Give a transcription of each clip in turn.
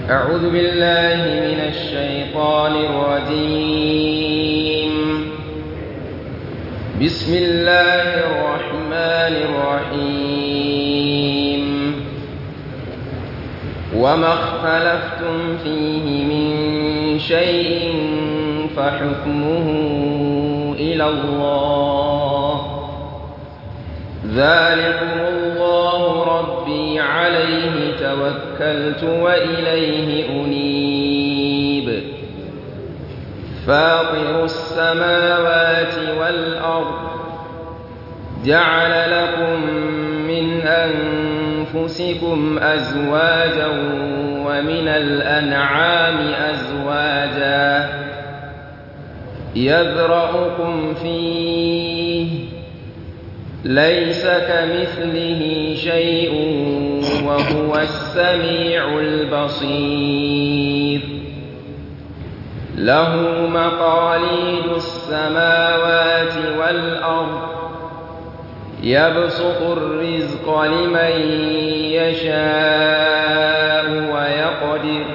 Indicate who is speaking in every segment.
Speaker 1: أعوذ بالله من الشيطان الرجيم بسم الله الرحمن الرحيم وما اختلفتم فيه من شيء فحكمه إلى الله ذلكم الله ربي عليه توكلت وإليه أنيب فاطر السماوات والأرض جعل لكم من أنفسكم أزواجا ومن الأنعام أزواجا يذرأكم فيه ليس كمثله شيء وهو السميع البصير له مقاليد السماوات والأرض يبسط الرزق لمن يشاء ويقدر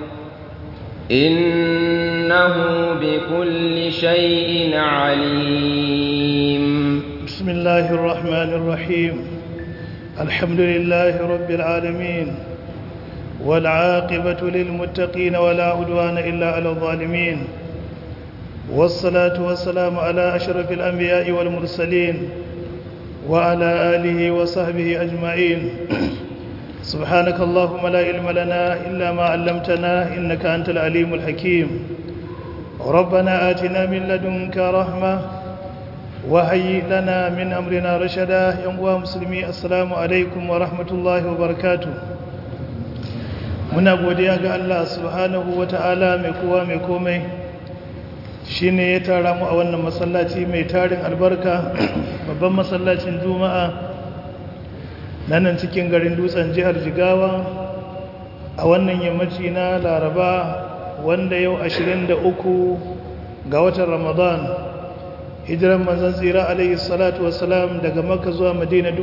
Speaker 1: إنه بكل شيء عليم
Speaker 2: بسم الله الرحمن الرحيم الحمد لله رب العالمين والعاقبة للمتقين ولا عدوان إلا على الظالمين والصلاة والسلام على أشرف الأنبياء والمرسلين وعلى آله وصحبه أجمعين سبحانك اللهم لا علم لنا إلا ما علمتنا إنك أنت العليم الحكيم ربنا آتنا من لدنك رحمة وهيئ لنا من أمرنا رشدا يا مسلمي السلام عليكم ورحمة الله وبركاته muna godiya ga Allah subhanahu wata'ala mai kowa mai komai shine ya tara mu a wannan masallaci mai tarin albarka babban masallacin juma'a nan cikin garin dutsen jihar jigawa a wannan yammaci na laraba wanda yau 23 ga watan ramadan hijiran manzan tsira alaihi salatu wasalam daga makka zuwa madina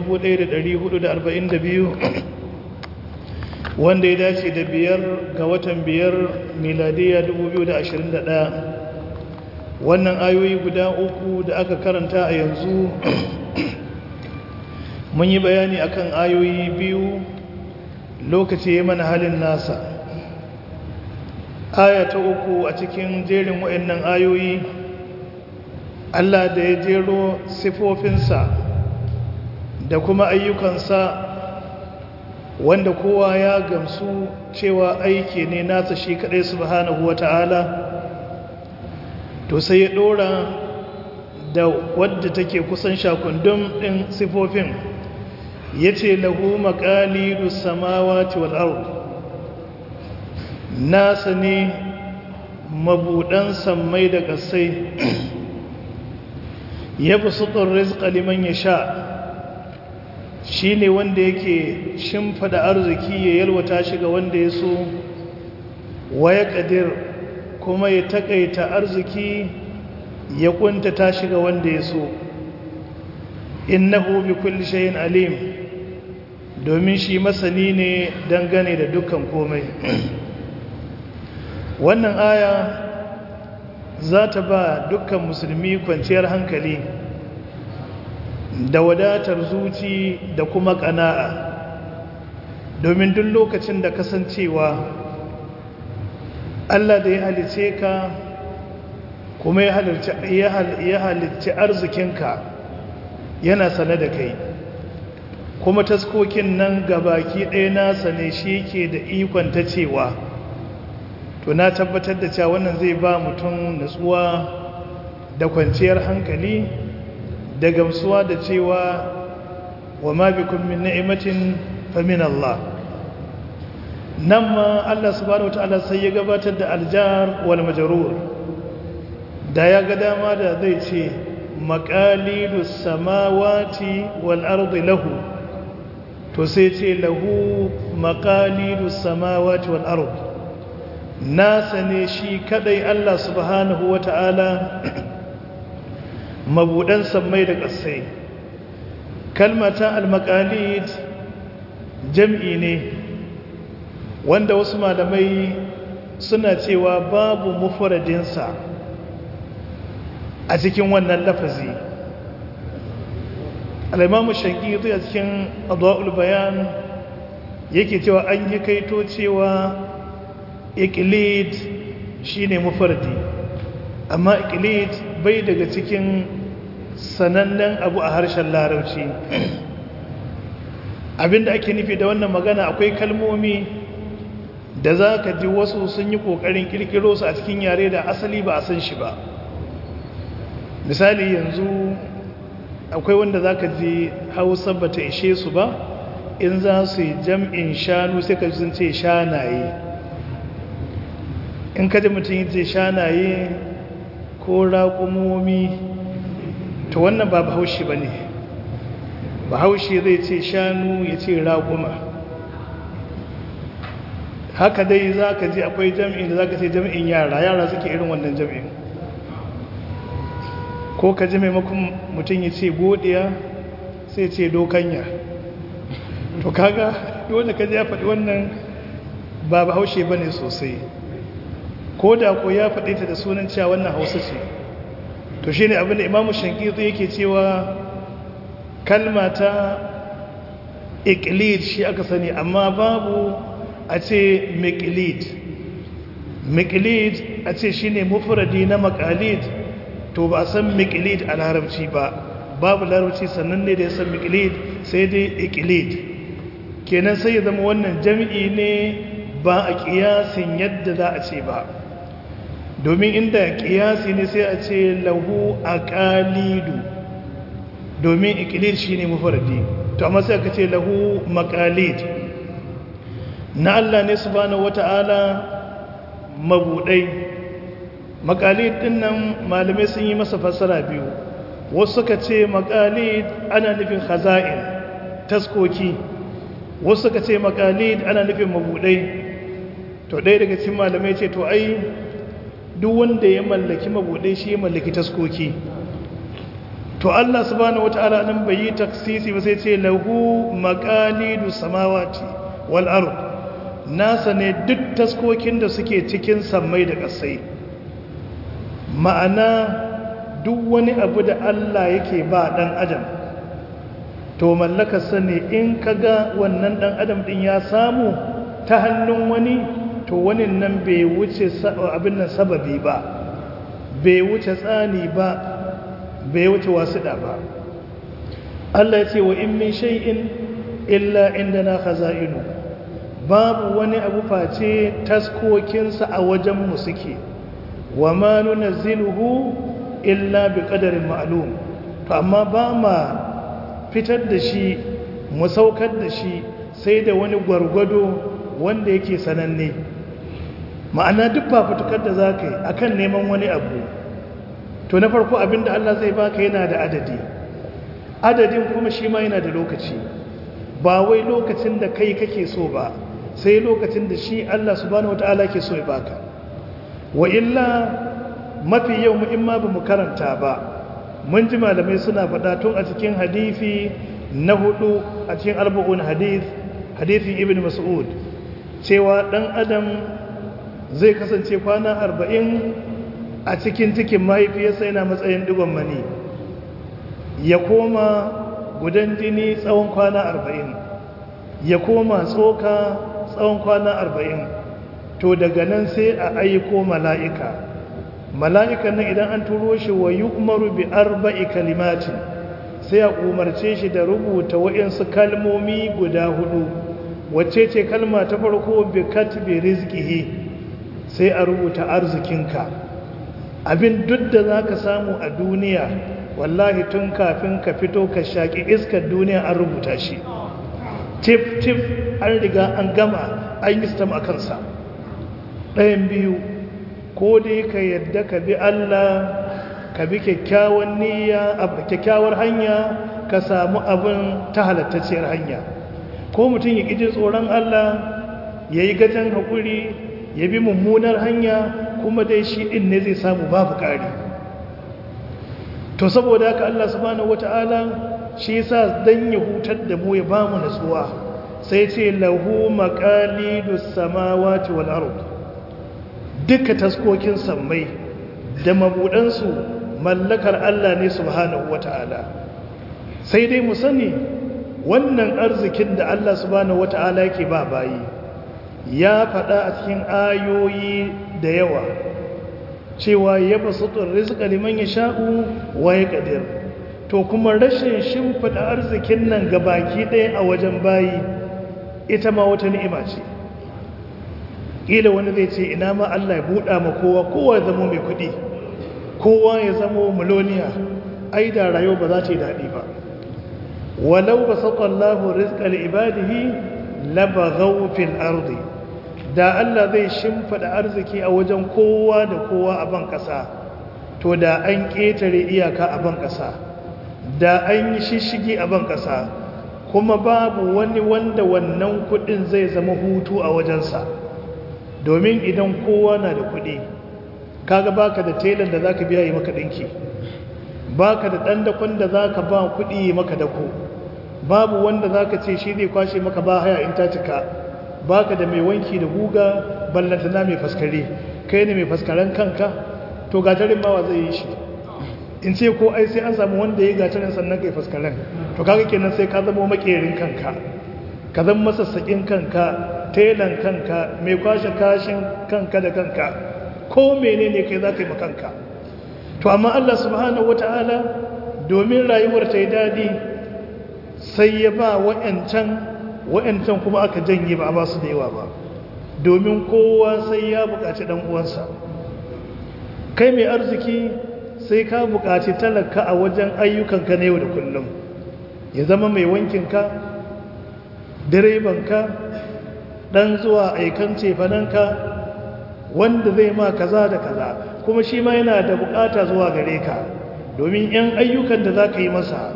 Speaker 2: 1442 wanda ya dace da biyar ga watan biyar miladiya 2021 wannan ayoyi guda uku da aka karanta a yanzu mun yi bayani akan ayoyi biyu lokaci ya mana halin nasa aya ta uku a cikin jerin waɗannan ayoyi Allah da ya jero sifofinsa da kuma ayyukansa wanda kowa ya gamsu cewa aiki ne nasa shi kaɗai subhanahu wata'ala to sai ya ɗora da wadda take kusan shakundum ɗin sifofin ya ce lahu maƙalidu samawati wal ard nasa ne mabuɗan sammai da ƙasai ya fi suɗin rizka liman ya sha shi ne wanda yake shimfada arziki ya yalwata shi ga wanda ya so waya ƙadir kuma ya taƙaita arziki ya ƙuntata shi ga wanda ya so innahu bi kulli shay'in alim domin shi masani ne dangane da dukkan komai wannan aya za ta ba dukkan musulmi kwanciyar hankali da wadatar zuci da kuma ƙana'a domin duk lokacin da kasancewa Allah da ya halice ka kuma ya halicci arzikinka yana sane da kai kuma taskokin nan gabaki ɗaya nasa ne shi ke da ikon ta cewa to na tabbatar da cewa wannan zai ba mutum natsuwa da kwanciyar hankali da gamsuwa da cewa wa ma bikum min ni'matin fa min Allah nan ma Allah subhanahu wataala sai ya gabatar da aljar wal majrur da ya ga dama da zai ce maqalidus samawati wal ardi lahu to sai ce lahu maqalidus samawati wal ardi nasa ne shi kadai Allah subhanahu wataala mabudan sammai da ƙasai kalmata al-maqalid jam'i ne wanda wasu malamai suna cewa babu mufaradinsa a cikin wannan lafazi al'imamu shankiri a cikin adwa'ul bayan yake cewa an yi kaito cewa ikilid shine mufardi amma ikilid bai daga cikin sanannen abu a harshen larabci abinda ake nufi da wannan magana akwai kalmomi da za ka ji wasu sun yi ƙoƙarin ƙirƙiro su a cikin yare da asali ba a san shi ba misali yanzu akwai wanda za ka ji hausa ba ta ishe su ba in za su yi jam'in shanu sai ka sun ce shanaye in ka ji mutum yi ce shanaye ko raƙumomi to wannan ba bahaushe ba ne bahaushe zai ce shanu ya ce raƙuma haka dai za ka ji akwai jam'in da za ka ce jam'in yara yara suke irin wannan jam'in ko ka ji maimakon mutum ya ce godiya sai ce dokanya to kaga wanda ka ji ya faɗi wannan ba bahaushe ba ne sosai ko da ko ya faɗi ta da sunan cewa wannan hausa ce to shi ne abinda imamu shankitu yake cewa kalma ta ikilid shi aka sani amma babu a ce mikilid mikilid a ce shi ne mufuradi na makalid to ba a san mikilid a larabci ba babu larabci sannan ne da ya san mikilid sai dai ikilid kenan sai ya zama wannan jami'i ne ba a kiyasin yadda za a ce ba domin inda kiyasi ne sai a ce lahu aqalidu domin ikilid shine mufradi to amma sai aka ce lahu maqalid na Allah ne subhanahu wata'ala mabudai maqalid din nan malamai sun yi masa fassara biyu wasu suka ce maqalid ana nufin khaza'in taskoki wasu suka ce maqalid ana nufin mabudai to ɗaya daga cikin malamai ce to ai duk wanda ya mallaki mabuɗe shi ya mallaki taskoki to Allah subhanahu wataala nan bai yi taksisi ba sai ce lahu maqalidu samawati wal ard nasa ne duk taskokin da suke cikin sammai da ƙasai ma'ana duk wani abu da Allah yake ba dan adam to mallakarsa ne in kaga wannan dan adam din ya samu ta hannun wani to wani nan bai wuce abin nan sababi ba bai wuce tsani ba bai wuce wasuɗa ba Allah ya ce wa in min shay'in illa indana khaza'inu babu wani abu face taskokinsa a wajen mu suke wa ma nunazziluhu illa bi qadarin ma'lum to amma ba ma fitar da shi mu saukar da shi sai da wani gwargwado wanda yake sananne ma'ana duk fafutukar da za ka yi a kan neman wani abu to na farko abinda Allah zai baka yana da adadi adadin kuma shi ma yana da lokaci ba wai lokacin da kai kake so ba sai lokacin da shi Allah subhanahu wata'ala ke so ya baka wa illa mafi yau mu in ma ba mu karanta ba mun ji malamai suna faɗa tun a cikin hadisi na hudu a cikin arba'un hadith hadithin ibn mas'ud cewa ɗan adam zai kasance kwana arba'in a cikin cikin mahaifiyarsa yana matsayin digon mani ya koma gudan jini tsawon kwana arba'in ya koma tsoka tsawon kwana arba'in to daga nan sai a aiko mala'ika mala'ikan nan idan an turo shi wa yi umaru bi arba'i kalimatin sai a umarce shi da rubuta wa'insu kalmomi guda hudu wacce ce kalma ta farko bi katbi rizqihi sai a rubuta arzikinka abin duk da zaka samu a duniya wallahi tun kafin ka fito ka shaki iskar duniya an rubuta shi tif tif an riga an gama an yi stam a kansa ɗayan biyu ko dai ka yadda ka bi Allah ka bi kyakkyawan niyya a kyakkyawar hanya ka samu abin ta halattacciyar hanya ko mutum ya ƙiji tsoron Allah ya yi gajen haƙuri ya bi mummunar hanya kuma dai shi ɗin ne zai samu babu ƙari to saboda haka Allah subhanahu wata'ala shi yasa dan ya hutar da mu ya bamu natsuwa sai ce lahu maqalidus samawati wal ard duka taskokin sammai da mabudansu mallakar Allah ne subhanahu wata'ala sai dai mu sani wannan arzikin da Allah subhanahu wata'ala yake ba bayi ya faɗa a cikin ayoyi da yawa cewa ya basutun rizqa liman yasha'u wa yaqdir to kuma rashin shimfida arzikin nan ga baki ɗaya a wajen bayi ita ma wata ni'ima ce ƙila wani zai ce ina ma Allah ya buɗa ma kowa kowa ya zama mai kuɗi kowa ya zama miloniya ai da rayuwa ba za ta yi daɗi ba walau ba saƙon rizqa li ibadihi labaghaw fil ardi da Allah zai shimfida arziki a wajen kowa da kowa a ban ƙasa to da an ƙetare iyaka a ban ƙasa da an yi shishigi a ban ƙasa kuma babu wani wanda wannan kuɗin zai zama hutu a wajensa domin idan kowa na da kuɗi kaga baka da telan da zaka biya yi maka ɗinki baka da ɗan dakon da zaka ba kuɗi yi maka dako babu wanda zaka ce shi zai kwashe maka ba haya in ta cika baka da mai wanki da guga ballantana mai faskare kai ne mai faskaren kanka to gatarin mawa zai yi shi in ce ko ai sai an samu wanda ya gatarin sannan kai faskaren to kaga kenan sai ka zama makerin kanka ka zama masassakin kanka telan kanka mai kwashe kashin kanka da kanka ko menene kai za ka yi makanka to amma Allah subhanahu wata'ala domin rayuwar ta yi daɗi sai ya ba wa'yancan wa'yancan kuma aka janye ba a ba su da yawa ba domin kowa sai ya buƙaci ɗan uwansa kai mai arziki sai ka buƙaci talaka a wajen ayyukanka na yau da kullum ya zama mai wankinka direbanka ɗan zuwa aikan cefananka wanda zai ma kaza da kaza kuma shi ma yana da buƙata zuwa gare ka domin 'yan ayyukan da za ka yi masa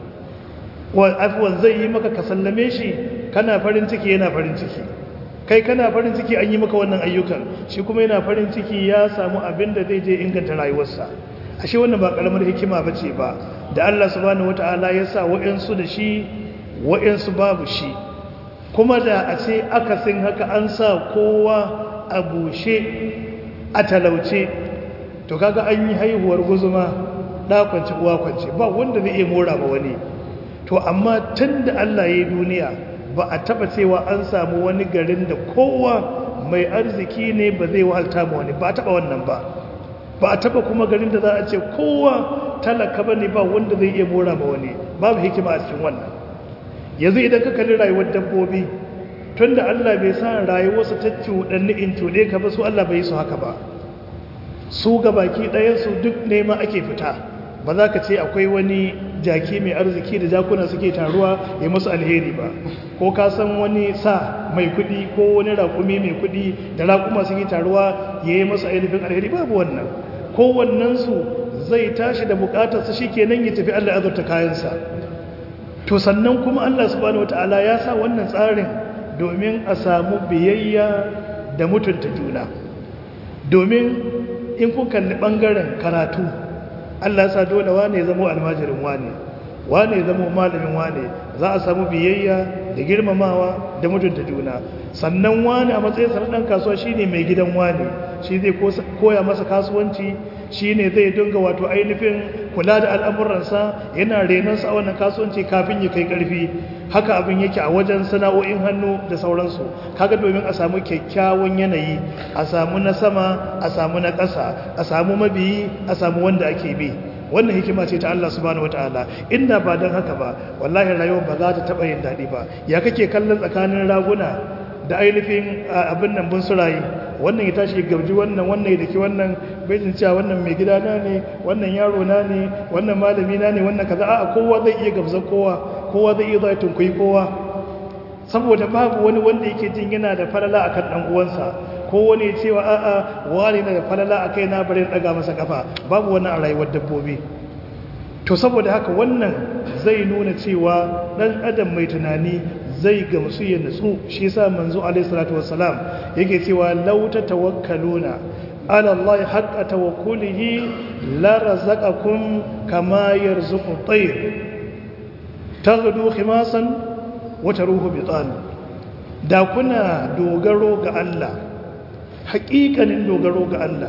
Speaker 2: afuwan zai yi maka ka sallame shi kana farin ciki yana farin ciki kai kana farin ciki an yi maka wannan ayyukan shi kuma yana farin ciki ya samu abin da zai je inganta rayuwarsa ashe wannan ba karamar hikima ba ce ba da Allah subhanahu wata'ala ya sa wa'yansu da shi wa'yansu babu shi kuma da a ce akasin haka an sa kowa a bushe a talauce to kaga an yi haihuwar guzuma ɗakwance uwa kwance ba wanda zai iya mora ba wani to amma tun da Allah ya yi duniya ba a taba cewa an samu wani garin da kowa mai arziki ne ba zai wahalta ma wani ba a taba wannan ba ba a taba kuma garin da za a ce kowa talaka ba ne ba wanda zai iya mora ma wani babu hikima a cikin wannan yanzu idan ka kalli rayuwar dabbobi tun da Allah bai sa rayuwarsu ta cuɗanni in cuɗe ka ba su Allah bai yi su haka ba su ga baki ɗayansu duk nema ake fita ba za ka ce akwai wani jaki mai arziki da jakuna suke taruwa ya musu alheri ba ko ka san wani sa mai kudi ko wani rakumi mai kudi da rakuma suke taruwa ya yi musu ainihin alheri babu wannan kowannensu zai tashi da bukatarsa shi kenan ya tafi allah azurta kayansa to sannan kuma allah subhanahu wata'ala ya sa wannan tsarin domin a samu biyayya da mutunta juna domin in kun kalli bangaren karatu Allah sa dole wane ya zama almajirin wane wane ya zama malamin wane za a samu biyayya da girmamawa da mutunta juna sannan wane a matsayin sa dan kasuwa shine mai gidan wane shi zai koya masa kasuwanci shine zai dinga wato ainihin kula da al'amuransa yana renonsa a wannan kasuwanci kafin ya kai karfi haka abin yake a wajen sana'o'in hannu da sauransu kaga domin a samu kyakkyawan yanayi a samu na sama a samu na ƙasa a samu mabiyi a samu wanda ake bi wannan hikima ce ta Allah subhanahu wataala inda ba don haka ba wallahi rayuwar ba za ta taɓa yin daɗi ba ya kake kallon tsakanin raguna da ainihin abin nan bun surayi wannan ya tashi gabji wannan wannan ya daki wannan bai jin cewa wannan mai gida na ne wannan yaro na ne wannan malami na ne wannan kaza a'a kowa zai iya gabza kowa kowa zai iya zai tunkuyi kowa saboda babu wani wanda yake jin yana da falala akan dan uwansa ko wani cewa a'a wani na da falala akai na bari daga masa kafa babu wani a rayuwar dabbobi to saboda haka wannan zai nuna cewa dan adam mai tunani zai gamsu ya nutsu shi yasa manzo alaihi salatu wassalam yake cewa law tatawakkaluna ala Allah haqqa tawakkulihi la razaqakum kama yarzuqu at-tayr taghdu khimasan wa taruhu bitan da kuna dogaro ga Allah haƙiƙanin dogaro ga Allah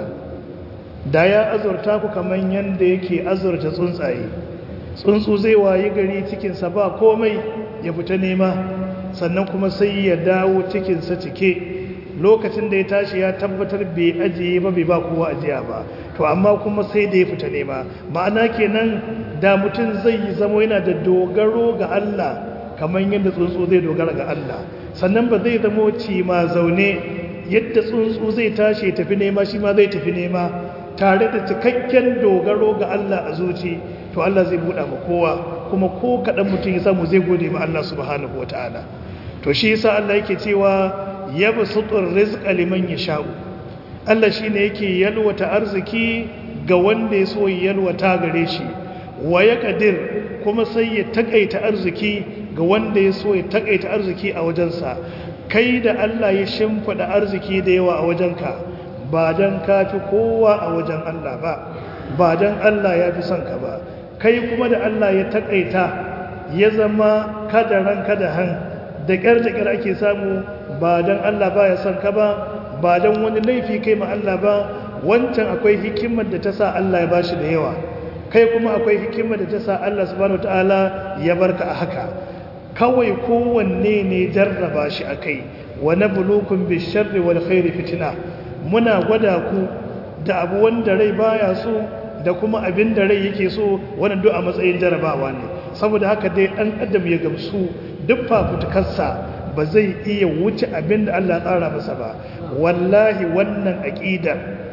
Speaker 2: da ya azurta ku kamar yadda yake azurta tsuntsaye tsuntsu zai wayi gari cikinsa ba komai ya fita nema sannan kuma sai ya dawo cikinsa cike lokacin da ya tashi ya tabbatar bai ajiye ba bai ba kowa ajiya ba to amma kuma sai da ya fita nema ma'ana kenan da mutum zai yi zama yana da dogaro ga Allah kamar yadda tsuntsu zai dogara ga Allah sannan ba zai zama ci ma zaune yadda tsuntsu zai tashi tafi nema shi ma zai tafi nema tare da cikakken dogaro ga Allah a zuci to Allah zai buɗa ma kowa kuma ko kaɗan mutum ya samu zai gode ma Allah subhanahu wa ta'ala to shi yasa Allah yake cewa yabsutur rizqa liman yasha'u Allah shine yake yalwata arziki ga wanda ya so yalwata gare shi wa yaqdir kuma sai ya takaita arziki ga wanda ya so ya takaita arziki a wajensa kai da Allah ya shimfida arziki da yawa a wajenka ba dan kafi kowa a wajen Allah ba ba dan Allah ya fi son ka ba kai kuma da Allah ya takaita ya zama kadaran kadahan da ƙyar da ƙyar ake samu ba don Allah ba ya son ka ba ba don wani laifi kai ma Allah ba wancan akwai hikimar da ta sa Allah ya bashi da yawa kai kuma akwai hikimar da ta sa Allah subhanahu ta'ala ya barka a haka kawai kowanne ne jarraba shi akai wa nabluukum bish-sharri wal khairi fitna muna gwada ku da abu wanda rai baya so da kuma abin da rai yake so wannan duk a matsayin jarrabawa ne saboda haka dai dan adam ya gamsu duk fafutukarsa ba zai iya wuce abin da Allah tsara masa ba wallahi wannan aƙida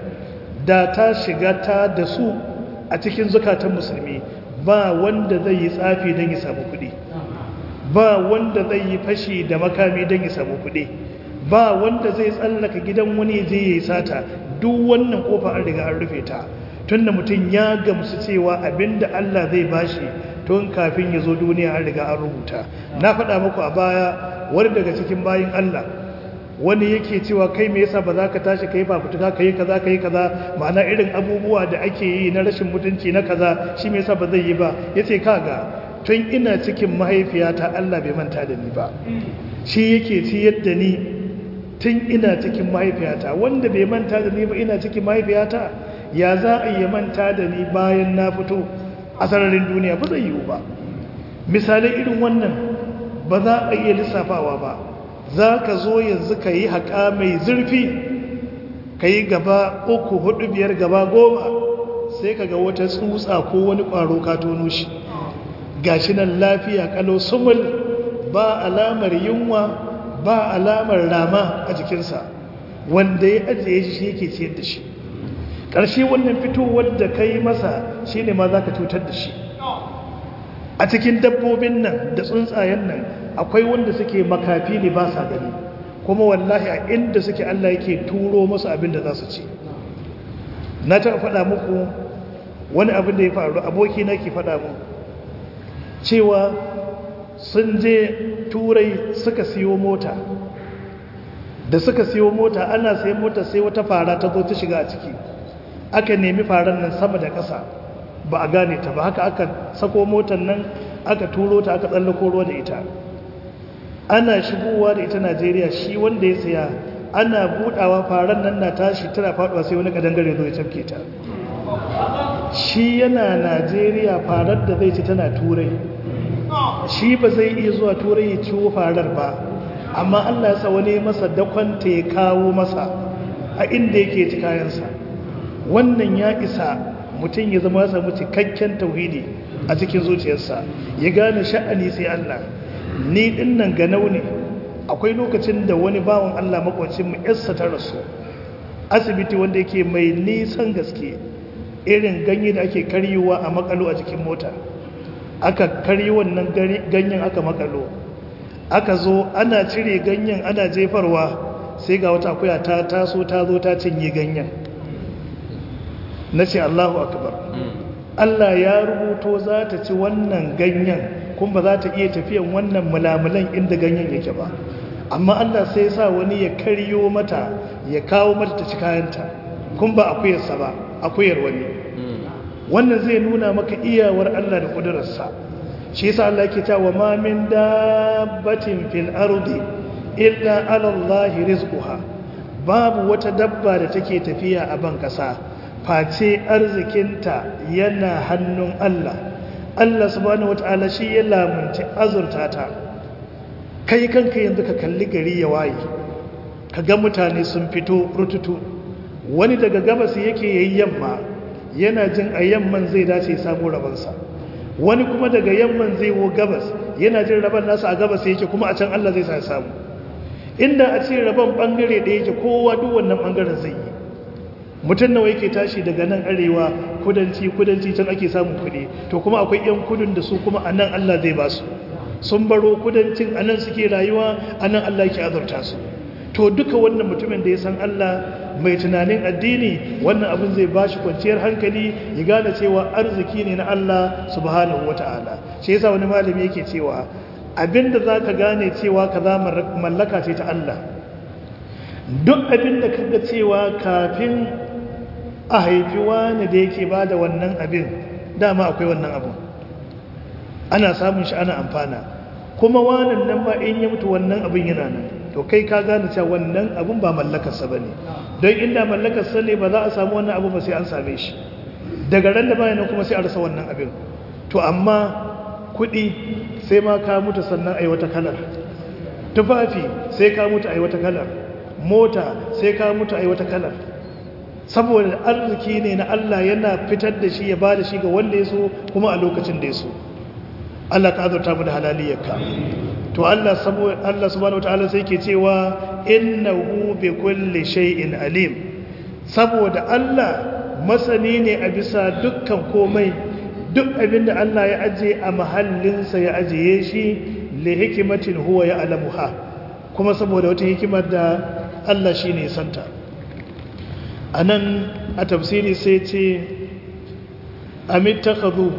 Speaker 2: da ta shiga ta da su a cikin zukatan musulmi ba wanda zai yi tsafi don ya samu kuɗi ba wanda zai yi fashi da makami don ya samu kuɗi ba wanda zai tsallaka gidan wani je ya yi sata duk wannan kofa an riga an rufe ta tunda mutum ya gamsu cewa abinda Allah zai bashi tun kafin ya zo duniya an riga an rubuta na faɗa muku a baya wani daga cikin bayin Allah wani yake cewa kai me yasa ba za ka tashi kai fafutuka kai kaza kai kaza ma'ana irin abubuwa da ake yi na rashin mutunci na kaza shi me yasa ba zai yi ba yace kaga tun ina cikin mahaifiyata Allah bai manta da ni ba shi yake ci yadda ni tun ina cikin mahaifiyata wanda bai manta da ni ba ina cikin mahaifiyata ya za a yi manta da ni bayan na fito a sararin duniya ba zai yiwu ba misalai irin wannan ba za a iya lissafawa ba za ka zo yanzu ka yi haƙa mai zurfi ka yi gaba uku hudu biyar gaba goma sai ka ga wata tsutsa ko wani ƙwaro ka tono shi gashi nan lafiya kalau sumul ba alamar yunwa ba alamar rama a jikinsa wanda ya ajiye shi shi yake ciyar da shi ƙarshe wannan fitowar da ka yi masa shi ne ma za ka cutar da shi a cikin dabbobin nan da tsuntsayen nan akwai wanda suke makafi ne ba sa gani kuma wallahi a inda suke Allah yake turo masu abin da za su ci na taɓa faɗa muku wani abin da ya faru aboki na ke faɗa mu cewa sun je turai suka siyo mota da suka siyo mota ana sai mota sai wata fara ta zo ta shiga a ciki aka nemi faran nan sama da ƙasa ba a gane ta ba haka aka sako motar nan aka turo ta aka tsallako ruwa da ita ana shigowa da ita najeriya shi wanda ya saya ana budawa faran nan na tashi tana faduwa sai wani kadangare zo ya cafke ta shi yana najeriya farar da zai ci tana turai shi ba zai iya zuwa turai ya ciwo farar ba amma allah ya sa wani masa dakwanta ya kawo masa a inda yake ci kayansa wannan ya isa mutum ya zama samu cikakken tauhidi a cikin zuciyarsa ya gane sha'ani sai Allah ni dinnan ganau ne akwai lokacin da wani bawan Allah makwacin mu yarsa ta rasu asibiti wanda yake mai nisan gaske irin ganye da ake karyewa a makalo a jikin mota aka karyi wannan ganyen aka makalo aka zo ana cire ganyen ana jefarwa sai ga wata akuya ta taso ta zo ta cinye ganyen na ce Allahu akbar Allah ya rubuto za ta ci wannan ganyen kuma ba za ta iya tafiyan wannan mulamulan inda ganyen yake ba amma Allah sai sa wani ya karyo mata ya kawo mata ta ci kayanta kun ba akuyarsa ba akuyar wani wannan zai nuna maka iyawar Allah da kudurarsa shi yasa Allah yake cewa ma min dabbatin fil ardi illa ala Allah rizquha babu wata dabba da take tafiya a ban kasa face arzikinta yana hannun Allah Allah subhanahu wataala shi ya lamunci azurta ta kai kanka yanzu ka kalli gari ya waye ka ga mutane sun fito rututu wani daga gabas yake yayi yamma yana jin a yamman zai dace samu rabansa wani kuma daga yamman zai wo gabas yana jin raban nasa a gabas yake kuma a can Allah zai sa samu inda a ce raban bangare da yake kowa duk wannan bangaren zai yi mutum nawa yake tashi daga nan arewa kudanci kudanci can ake samun kuɗi to kuma akwai yan kudin da su kuma a nan Allah zai ba su sun baro kudancin a nan suke rayuwa a nan Allah yake azurta su to duka wannan mutumin da ya san Allah mai tunanin addini wannan abin zai ba shi kwanciyar hankali ya gane cewa arziki ne na Allah subhanahu wata'ala shi yasa wani malami yake cewa abinda za ka gane cewa ka za mallaka ce ta Allah duk abinda ka ga cewa kafin a haifi wani da yake ba da wannan abin dama akwai wannan abin ana samun shi ana amfana kuma wanan nan ma in ya mutu wannan abin yana nan to kai ka gane cewa wannan abin ba mallakarsa ba ne don inda mallakarsa ne ba za a samu wannan abu ba sai an same shi daga ran da bayanan kuma sai a rasa wannan abin to amma kuɗi sai ma ka mutu sannan a yi wata kalar tufafi sai ka mutu a yi wata kalar mota sai ka mutu a yi wata kalar saboda arziki ne na Allah yana fitar da shi ya ba da shi ga wanda ya so kuma a lokacin da ya so Allah ka azurta mu da halaliyarka to Allah Allah subhanahu wataala sai ke cewa innahu bi kulli shay'in alim saboda Allah masani ne a bisa dukkan komai duk abinda Allah ya aje a mahallinsa ya ajiye shi li hikimatin huwa ya'lamuha kuma saboda wata hikimar da Allah shine santa anan a tafsiri sai ce amittakhadhu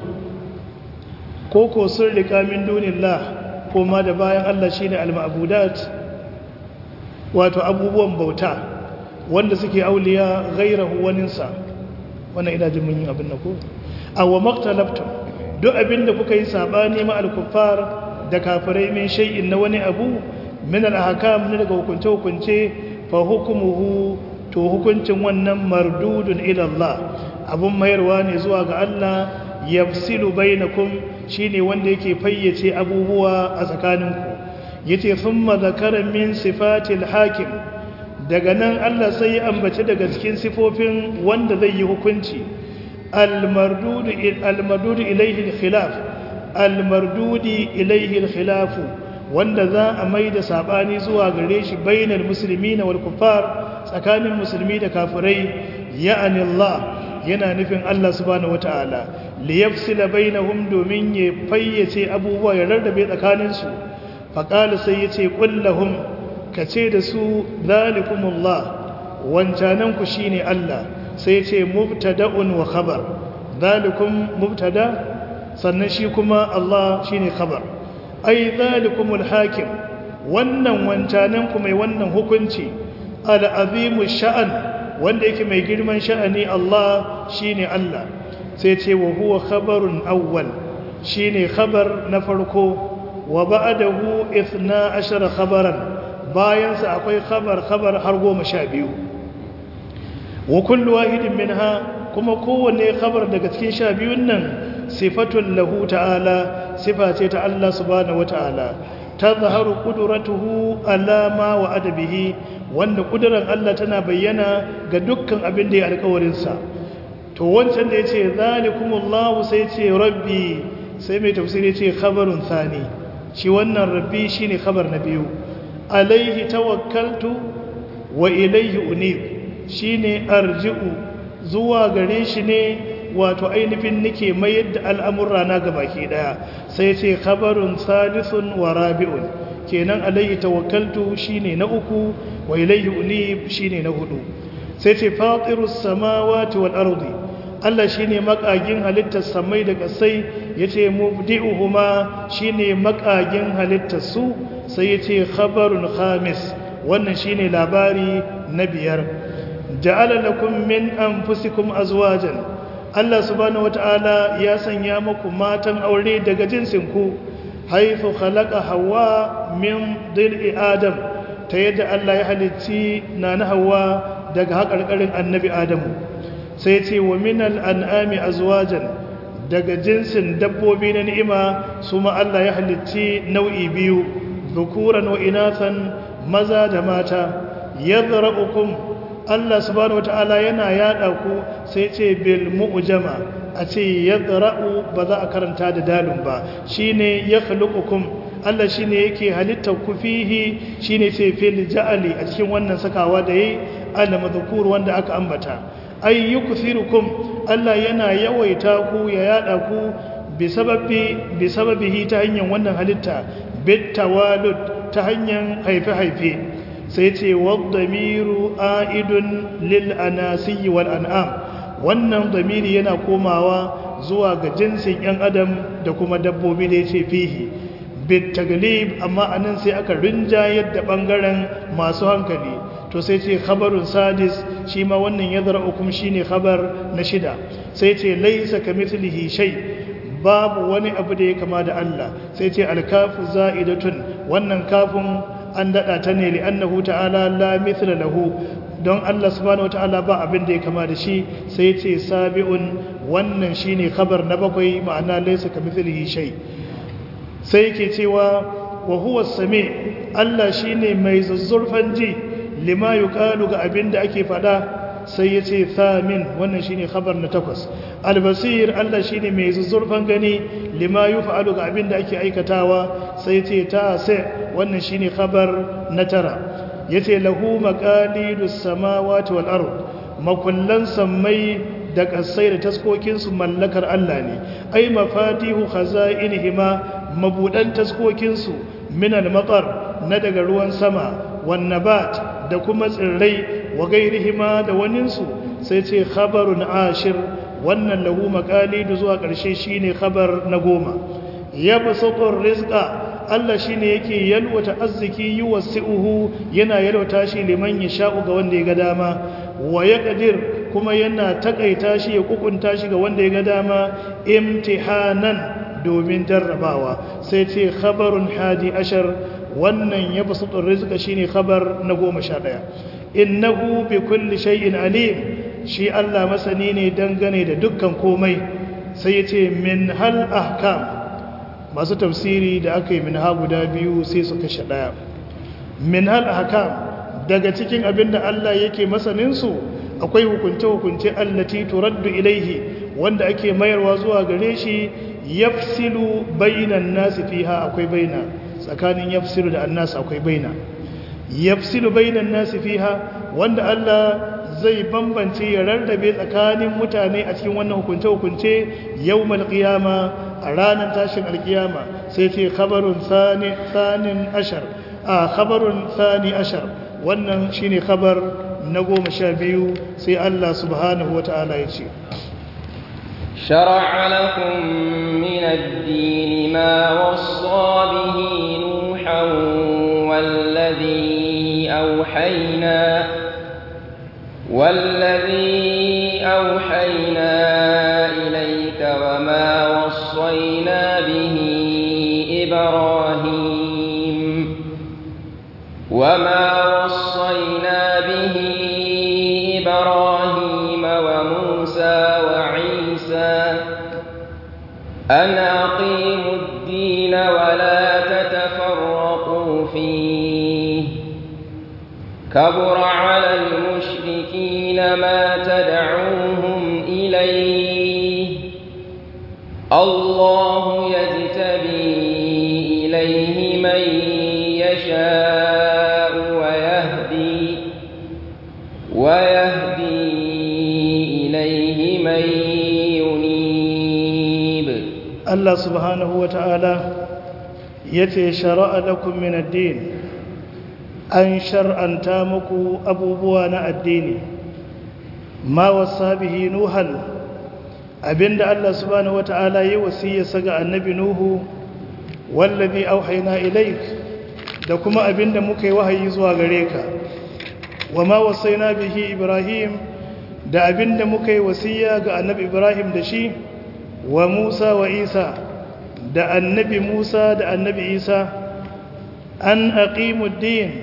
Speaker 2: koko sun rika min dunillah koma da bayan Allah shine al-ma'budat wato abubuwan bauta wanda suke auliya ghairahu waninsa wannan ina jin mun yi abin nako aw maqtalaftum duk abinda kuka yi sabani ma al-kuffar da kafirai min shay'in na wani abu min al-ahkam ne daga hukunce hukunce fa hukmuhu to hukuncin wannan mardudun ila Allah abun mayarwa ne zuwa ga Allah yafsilu bainakum shine wanda yake fayyace abubuwa a tsakaninku yace thumma zakara min sifatil hakim daga nan Allah sai ya ambace daga cikin sifofin wanda zai yi hukunci al-mardud al-mardud ilayhi al-khilaf al-mardud ilayhi al-khilaf wanda za a maida sabani zuwa gare shi bainal muslimina wal kuffar tsakanin musulmi da kafirai ya'ani Allah yana nufin Allah subhanahu wataala liyafsila bainahum domin ya fayyace abubuwa ya rarrabe tsakaninsu faqala sai yace kullahum kace da su zalikumullah wancanan ku shine Allah sai yace mubtada'un wa khabar zalikum mubtada sannan shi kuma Allah shine khabar ai zalikumul hakim wannan wancanan ku mai wannan hukunci al-azimu sha'an wanda yake mai girman sha'ani Allah shine Allah sai ce wa huwa khabarun awwal shine khabar na farko wa ba'dahu 12 khabaran bayan sa akwai khabar khabar har 12 wa kullu wahidin minha kuma kowanne khabar daga cikin 12 nan sifatun lahu ta'ala sifa ce ta Allah subhanahu wata'ala tazharu qudratuhu ala ma wa adabihi wanda kudurar Allah tana bayyana ga dukkan abin da ya alƙawarin sa to wancan da yace zalikumullahu sai ce rabbi sai mai tafsiri yace khabarun thani shi wannan rabbi shine khabar na biyu alaihi tawakkaltu wa ilaihi unib shine arji'u zuwa gare shi ne wato ainihin nake mayar da al'amurra na gabaki daya sai ce khabarun salisun wa rabi'un kenan alaihi tawakkaltu shine na uku wa ilaihi unib shine na hudu sai ce fatirus samawati wal ardi Allah shine makagin halittar samai da kasai yace mubdi'uhuma shine makagin halittar su sai yace khabarun khamis wannan shine labari na biyar ja'ala lakum min anfusikum azwajan Allah subhanahu wata'ala ya sanya muku matan aure daga jinsin ku haifu khalaqa hawa min dil'i adam ta yadda Allah ya halicci na na hawa daga haƙarƙarin annabi adamu sai ce wa minal an'ami azwajan daga jinsin dabbobi na ni'ima su ma Allah ya halicci nau'i biyu zukuran wa inathan maza da mata yadhra'ukum Allah subhanahu wata'ala yana yada ku sai ce bil mu'jama a ce yadra'u ba za a karanta da dalun ba shine yakhluqukum Allah shine yake halittar ku fihi shine sai fil ja'ali a cikin wannan sakawa da yayi ala madhkur wanda aka ambata ay yukthirukum Allah yana yawaita ku ya yada ku bi sababi bi sababihi ta hanyar wannan halitta bit tawalud ta hanyar haife-haife sai ce waddamiru a'idun lil anasi wal an'am wannan damiri yana komawa zuwa ga jinsin yan adam da kuma dabbobi da yace fihi bit taglib amma anan sai aka rinjayar da bangaren masu hankali to sai ce khabarun sadis shi ma wannan yadra'ukum shine khabar na shida sai ce laysa kamithlihi shay babu wani abu da ya kama da Allah sai ce alkafu za'idatun wannan kafin an dada ta ne li'annahu ta'ala la mithla lahu don Allah subhanahu wata'ala ba abin da ya kama da shi sai ce sabi'un wannan shine khabar na bakwai ma'ana laysa kamithlihi shay sai yake cewa wa huwa sami Allah shine mai zuzzurfan ji lima yuqalu ga abin da ake fada sai ya ce thamin wannan shine khabar na takwas albasir Allah shine mai zuzzurfan gani lima yuf'alu ga abin da ake aikatawa sai ya ce ta sai wannan shine khabar na tara yace lahu maqalidus samawati wal ard makullan sammai da kasai da taskokin su mallakar Allah ne ai mafatihu khaza'inihima mabudan taskokin su min al-matar na daga ruwan sama wan nabat da kuma tsirrai wa gairihima da waninsu sai ce khabarun ashir wannan lahu maqalidu zuwa ƙarshe shine khabar na goma yabsutur rizqa Allah shine yake yalwata arziki yuwasi'uhu yana yalwata shi liman yasha'u ga wanda ya ga dama wa yaqdir kuma yana takaita shi ya kukunta shi ga wanda ya ga dama imtihanan domin jarrabawa sai ce khabarun hadi ashar wannan yabsutur rizqa shine khabar na goma sha ɗaya innahu bi kulli shay'in alim shi Allah masani ne dangane da dukkan komai sai yace min hal ahkam masu tafsiri da aka yi min ha guda biyu sai su kashe daya min hal ahkam daga cikin abinda Allah yake masanin su akwai hukunce hukunce allati turaddu ilaihi wanda ake mayarwa zuwa gare shi yafsilu bainan nasi fiha akwai baina tsakanin yafsilu da annas akwai baina yafsilu bainan nasi fiha wanda Allah zai bambance ya rarrabe tsakanin mutane a cikin wannan hukunce hukunce yawmal qiyama a ranar tashin alkiyama sai ce khabarun thani thanin ashar a khabarun thani ashar wannan shine khabar na goma sha biyu sai Allah subhanahu wataala ya ce
Speaker 1: شرع لكم من الدين ما وصى به نوحا والذي أوحينا والذي أوحينا إليك وما وصينا به إبراهيم وما وصينا به إبراهيم وموسى وعيسى أن أقيموا الدين ولا تتفرقوا فيه كبر على المشركين ما تدعوهم إليه الله يجتبي إليه من يشاء ويهدي ويهدي إليه من ينيب
Speaker 2: Allah subhanahu wa ta'ala ya ce shara'a lakum min addini an shar'anta muku abubuwa na addini ma wasa bihi nuhan abinda Allah subhanahu wa ta'ala ya wasiyarsa ga annabi nuhu wallazi auhayna ilaik da kuma abinda muka yi wahayi zuwa gare ka wa ma wasaina bihi ibrahim da abinda muka yi wasiya ga annabi ibrahim da shi wa Musa wa Isa da annabi Musa da annabi Isa an aqimud din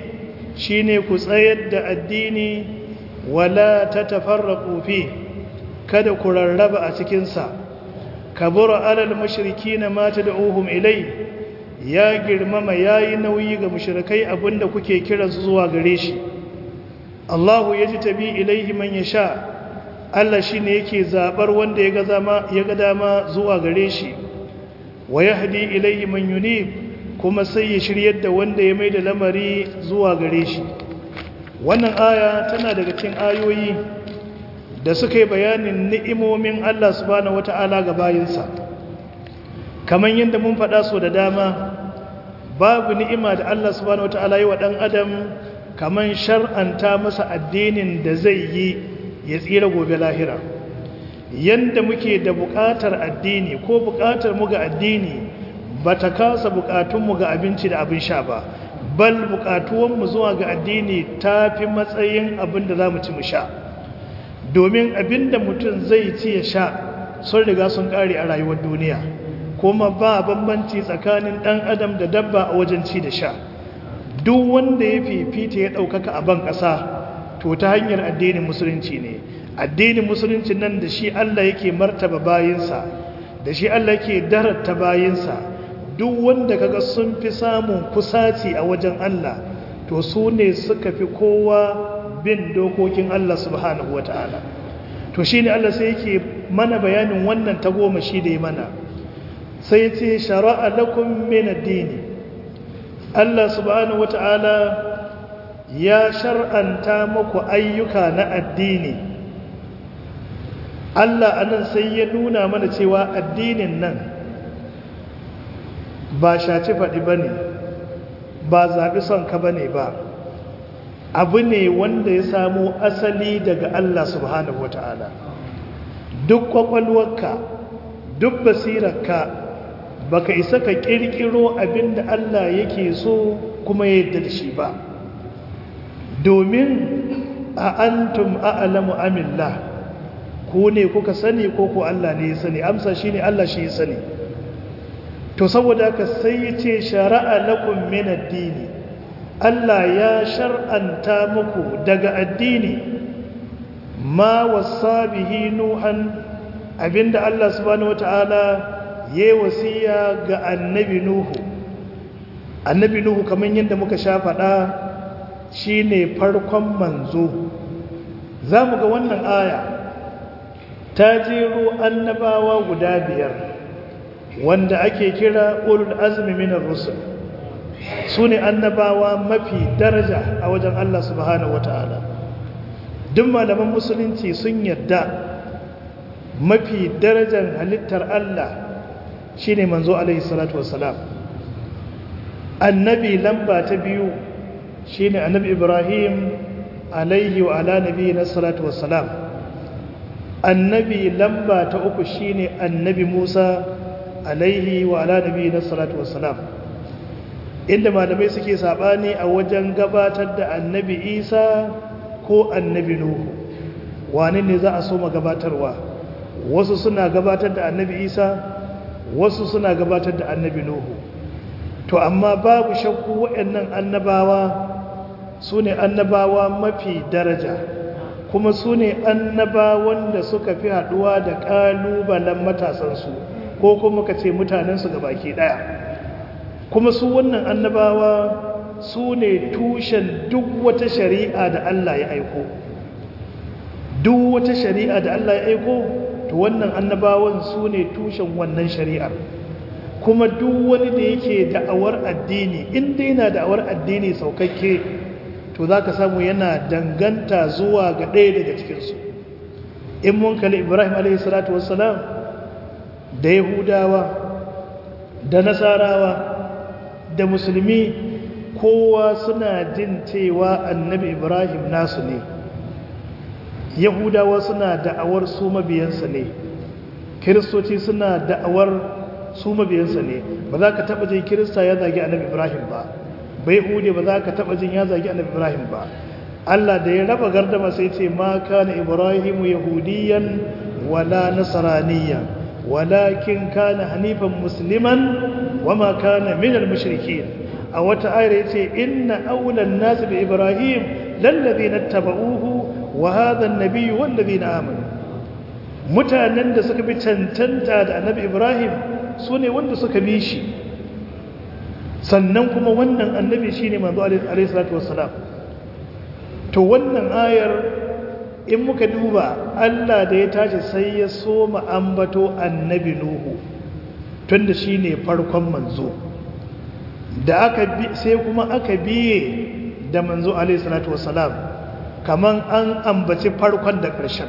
Speaker 2: shine ku tsayar da addini wala tatafarraqu fi kada ku rarraba a cikin sa kabura alal mushrikina ma tad'uhum ilai ya girmama yayi nauyi ga mushrikai abinda kuke kira su zuwa gare shi Allahu yajtabi ilaihi man yasha Allah shine yake zabar wanda ya zama ya ga dama zuwa gare shi wa yahdi ilaihi man yunib kuma sai ya shiryar da wanda ya maida lamari zuwa gare shi wannan aya tana daga cikin ayoyi da suka yi bayanin ni'imomin Allah subhanahu wata'ala ga bayinsa kamar yadda mun faɗa so da dama babu ni'ima da Allah subhanahu wata'ala yi wa ɗan adam kamar shar'anta masa addinin da zai yi ya tsira gobe lahira yadda muke da buƙatar addini ko buƙatar mu ga addini ba ta kasa buƙatunmu ga abinci da abin sha ba bal buƙatuwanmu zuwa ga addini ta fi matsayin abin da za mu ci mu sha domin abinda mutum zai ci ya sha sun riga sun kare a rayuwar duniya kuma ba bambanci tsakanin dan adam da dabba a wajen ci da sha duk wanda ya fifita ya ɗaukaka a ban ƙasa to ta hanyar addinin musulunci ne addinin musulunci nan da shi Allah yake martaba bayinsa da shi Allah yake darata bayinsa duk wanda kaga sun fi samun kusaci a wajen Allah to su ne suka fi kowa bin dokokin Allah subhanahu wa ta'ala to shi ne Allah sai yake mana bayanin wannan goma shi da ya mana sai ce shara'a lakum min addini Allah subhanahu wa ta'ala ya shar'anta muku ayyuka na addini Allah anan sai ya nuna mana cewa addinin nan ba shaci faɗi ba ne ba zaɓi son ka ba ne ba abu ne wanda ya samo asali daga Allah subhanahu wata'ala duk kwakwalwarka duk basirarka baka isa ka kirkiro abinda Allah yake so kuma ya yadda da shi ba domin a antum a'lamu amillah ku ne kuka sani ko ku Allah ne ya sani amsa shine Allah shi ya sani to saboda haka sai ya ce shara'a lakum min ad-dini Allah ya shar'anta muku daga addini ma wasa bihi nuhan abinda Allah subhanahu wataala ya wasiya ga annabi nuhu annabi nuhu kamar yadda muka sha faɗa shine farkon manzo zamu ga wannan aya ta jero annabawa guda biyar wanda ake kira ulul azmi minar rusul su ne annabawa mafi daraja a wajen Allah subhanahu wata'ala duk malaman musulunci sun yadda mafi darajar halittar Allah shine manzo alaihi salatu wassalam annabi lamba ta biyu shine annabi ibrahim alaihi wa ala nabi na salatu wassalam annabi lamba ta uku shine annabi musa alaihi wa ala nabi na salatu wassalam inda malamai suke sabani a wajen gabatar da annabi isa ko annabi nuhu wani ne za a so gabatarwa wasu suna gabatar da annabi isa wasu suna gabatar da annabi nuhu to amma babu shakku waɗannan annabawa su ne annabawa mafi daraja kuma su ne annabawan da suka fi haɗuwa da ƙalubalen matasansu ko kuma ka ce mutanensu ga baki ɗaya kuma su wannan annabawa su ne tushen duk wata shari'a da Allah ya aiko duk wata shari'a da Allah ya aiko to wannan annabawan su ne tushen wannan shari'ar kuma duk wani da yake da'awar addini inda yana da'awar addini saukakke to za ka samu yana danganta zuwa ga ɗaya daga cikinsu in mun kalli ibrahim a.s. da yahudawa da nasarawa da musulmi kowa suna jin cewa annabi ibrahim nasu ne yahudawa suna da'awar su mabiyansa ne kiristoci suna da'awar su mabiyansa ne ba za ka taɓa jin kirista ya zagi annabi ibrahim ba bai hude ba za ka taɓa jin ya zagi annabi ibrahim ba allah da ya raba gardama sai ce ma kana ibrahimu yahudiyan wala nasaraniyan walakin kana hanifan musliman wama kana minal mushrikin a wata ayar yace inna awlan nas bi ibrahim lallazina tabauhu wa hadha an-nabiy wallazina amanu mutanen da suka bi cancanta da annabi ibrahim sune wanda suka bi shi sannan kuma wannan annabi shine manzo alaihi salatu wassalam to wannan ayar in muka duba Allah da ya tashi sai ya soma ambato annabi nuhu tunda shine farkon manzo da aka bi sai kuma aka biye da manzo alaihi salatu wassalam kaman an ambaci farkon da ƙarshen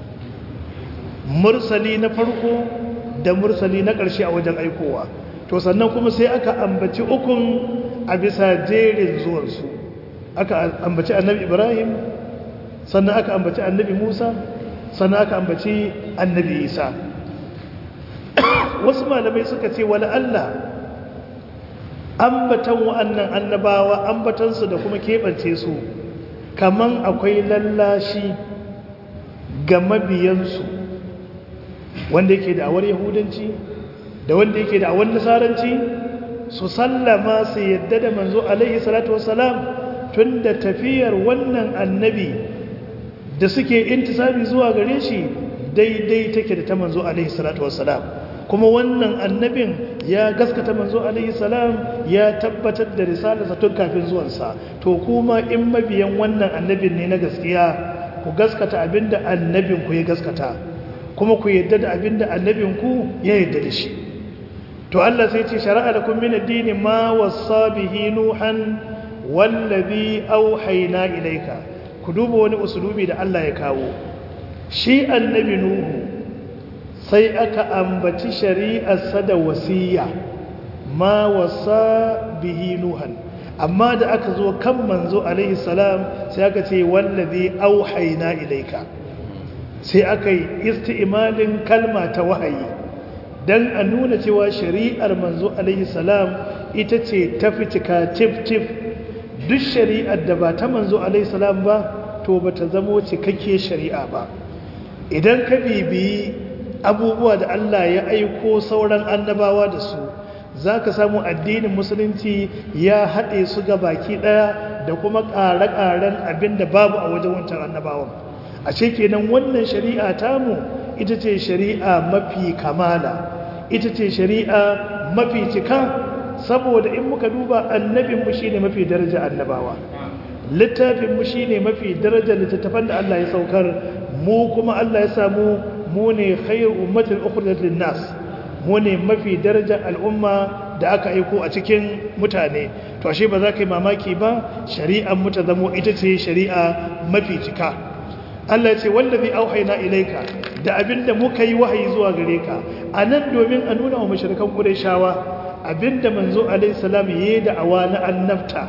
Speaker 2: mursali na farko da mursali na ƙarshe a wajen aikowa to sannan kuma sai aka ambaci ukun a bisa jerin zuwansu aka ambaci annabi ibrahim sannan aka ambaci annabi musa sannan aka ambaci annabi isa wasu malamai suka ce wala allah ambatan wa'annan annabawa ambatansu da kuma keɓance su kaman akwai lallashi ga mabiyansu wanda yake da awar yahudanci da wanda yake da awar nasaranci su sallama su yadda da manzo alaihi salatu wassalam tun da tafiyar wannan annabi da suke intisabi zuwa gare shi daidai take da ta manzo alaihi salatu wassalam kuma wannan annabin ya gaskata manzo alaihi salam ya tabbatar da risalarsa tun kafin zuwansa to kuma in mabiyan wannan annabin ne na gaskiya ku gaskata abinda annabin ku ya gaskata kuma ku yadda da abinda annabin ku ya yadda da shi to Allah sai ce shari'a lakum min ad-din ma wassa bihi nuhan wallazi auhayna ilayka ku duba wani usulubi da Allah ya kawo shi annabi nuhu sai aka ambaci shari'arsa da wasiya ma wasa bihi nuhan amma da aka zo kan manzo alaihi salam sai aka ce wallazi auhayna ilayka sai aka yi isti'malin kalma ta wahayi dan a nuna cewa shari'ar manzo alaihi salam ita ce ta fitika tif tif duk shari'ar da ba ta manzo alaihi salam ba to bata zamo cikakke shari'a ba idan ka bibiyi abubuwa da Allah ya aiko sauran annabawa da su za ka samu addinin musulunci ya haɗe su ga baki ɗaya da kuma ƙare-ƙaren abin da babu a wajen wancan annabawan a ce kenan wannan shari'a tamu ita ce shari'a mafi kamala ita ce shari'a mafi cika saboda in muka duba annabinmu shi ne mafi daraja annabawa littafinmu shi ne mafi daraja littattafan da Allah ya saukar mu kuma Allah ya samu mu ne khairu ummatin ukhrijat lin-nas mu ne mafi darajar al'umma da aka aiko a cikin mutane to ashe ba za ka yi mamaki ba shari'ar mu ta zamo ita ce shari'a mafi cika Allah ya ce wallazi auhayna ilayka da abinda muka yi wahayi zuwa gare ka anan domin a nuna wa mushrikan qurayshawa abinda manzo alaihi salam yayi da awa na annabta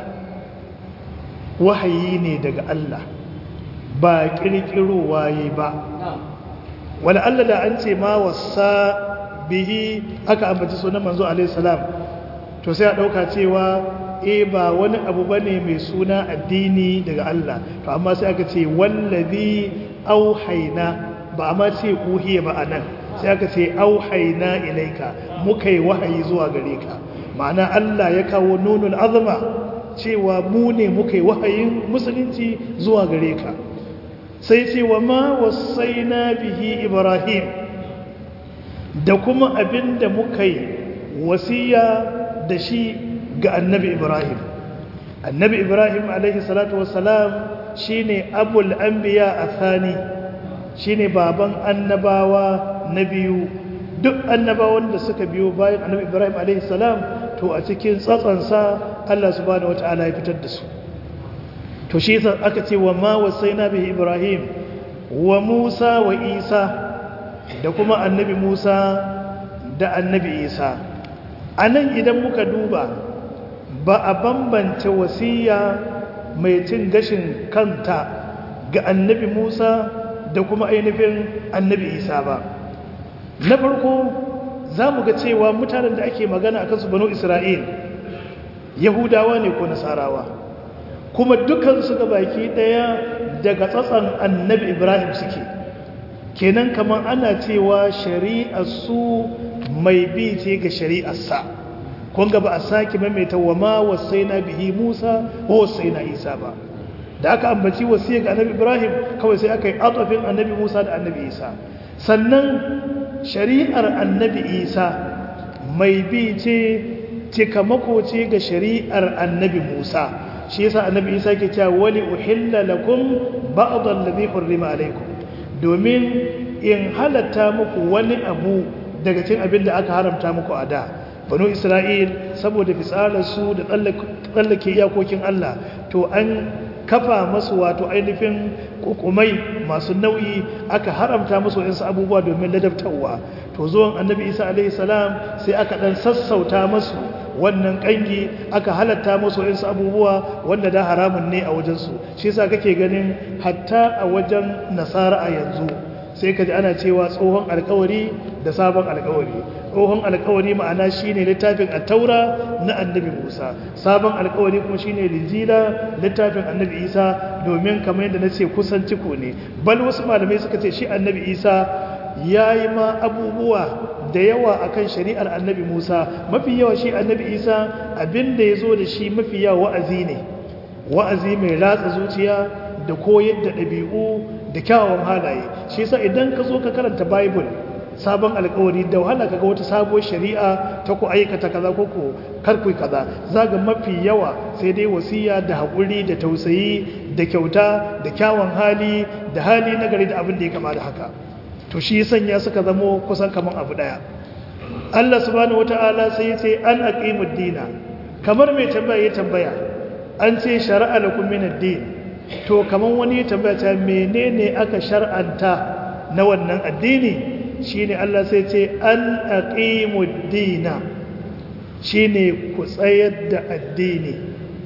Speaker 2: wahayi ne daga Allah ba kirkirowa yayi ba wala Allah da an ce ma wasa bihi aka ambaci sunan manzo alaihi salam to sai a dauka cewa eh ba wani abu bane mai suna addini daga Allah to amma sai aka ce wallazi auhayna ba amma ce uhiya ba anan sai aka ce auhayna ilaika muka yi wahayi zuwa gare ka ma'ana Allah ya kawo nunul azma cewa mu ne muka yi wahayin musulunci zuwa gare ka sai ce wa ma wasaina bihi ibrahim da kuma abinda muka yi wasiya da shi ga annabi ibrahim annabi ibrahim alaihi salatu wassalam shine abul anbiya athani shine baban annabawa na biyu duk annabawan da suka biyo bayan annabi ibrahim alaihi salam to a cikin tsatsansa Allah subhanahu wataala ya fitar da su to shi yasa aka ce wa ma wasaina bihi ibrahim wa musa wa isa da kuma annabi musa da annabi isa anan idan muka duba ba a bambance wasiya mai cin gashin kanta ga annabi musa da kuma ainihin annabi isa ba na farko za mu ga cewa mutanen da ake magana a kansu banu isra'il yahudawa ne ko nasarawa kuma dukansu ga baki daya daga tsatsan annabi ibrahim suke kenan kamar ana cewa shari'ar su mai bi ce ga shari'arsa kun ga ba a sake maimaita wa ma wasaina bihi Musa wa wasaina Isa ba da aka ambaci wasiya ga annabi Ibrahim kawai sai aka yi atafin annabi Musa da annabi Isa sannan shari'ar annabi Isa mai bi ce cikamako ce ga shari'ar annabi Musa shi yasa annabi Isa ke cewa wali uhilla lakum ba'd alladhi hurrima alaykum domin in halatta muku wani abu daga cikin abin da aka haramta muku a da banu Isra'il saboda fitsararsu da tsallake iyakokin Allah to an kafa masu wato ainihin kukumai masu nauyi aka haramta musu wasu abubuwa domin ladabtarwa to zuwan annabi isa alaihi salam sai aka dan sassauta masu wannan kangi aka halatta musu wasu abubuwa wanda da haramun ne a wajensu shi yasa kake ganin hatta a wajen nasara a yanzu sai ka ji ana cewa tsohon alkawari da sabon alkawari tsohon alkawari ma'ana shine littafin attaura na annabi musa sabon alkawari kuma shine linjila littafin annabi isa domin kamar yadda na ce kusan ciko ne bal wasu malamai suka ce shi annabi isa ya yi ma abubuwa da yawa akan shari'ar annabi musa mafi yawa shi annabi isa abin da ya zo da shi mafi yawa wa'azi ne wa'azi mai ratsa zuciya da koyar da ɗabi'u da kyawawan halaye shi yasa idan ka zo ka karanta bible sabon alkawari da wahala kaga wata sabuwar shari'a ta ku aikata kaza ko ku karku kaza zaga mafi yawa sai dai wasiya da haƙuri da tausayi da kyauta da kyawun hali da hali na gari da abin da ya kama da haka to shi sanya suka zamo kusan kaman abu daya Allah subhanahu wata'ala sai ya ce an aqimud dina kamar mai tambaya ya tambaya an ce shar'a lakum min ad-din to kaman wani ya tambaya ta menene aka shar'anta na wannan addini shine Allah sai ce an aqimud dina shine ku tsayar da addini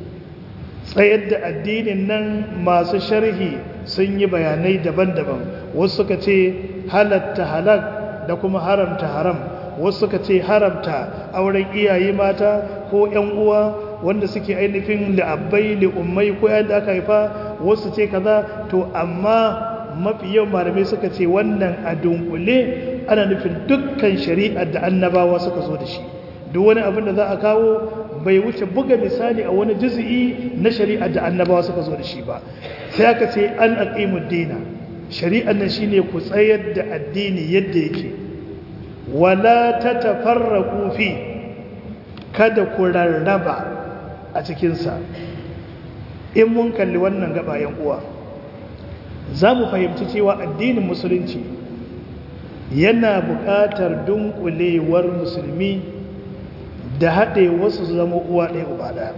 Speaker 2: tsayar da addinin nan masu sharhi sun yi bayanai daban-daban wasu suka ce halatta halak da kuma haramta haram wasu suka ce haramta auren iyaye mata ko ƴan uwa wanda suke ainihin li'abbai li'ummai ko yadda aka haifa wasu ce kaza to amma mafi yawan malamai suka ce wannan a dunkule ana nufin dukkan shari'ar da annabawa suka zo da shi duk wani abin da za a kawo bai wuce buga misali a wani juzi'i na shari'ar da annabawa suka zo da shi ba sai aka ce an aqimud dina shari'ar nan shine ku tsayar da addini yadda yake wala tatafarraqu fi kada ku rarraba a cikin sa in mun kalli wannan gabayen uwa za mu fahimci cewa addinin musulunci yana buƙatar dunkulewar musulmi da haɗe wasu zama uwa ɗaya uba ɗaya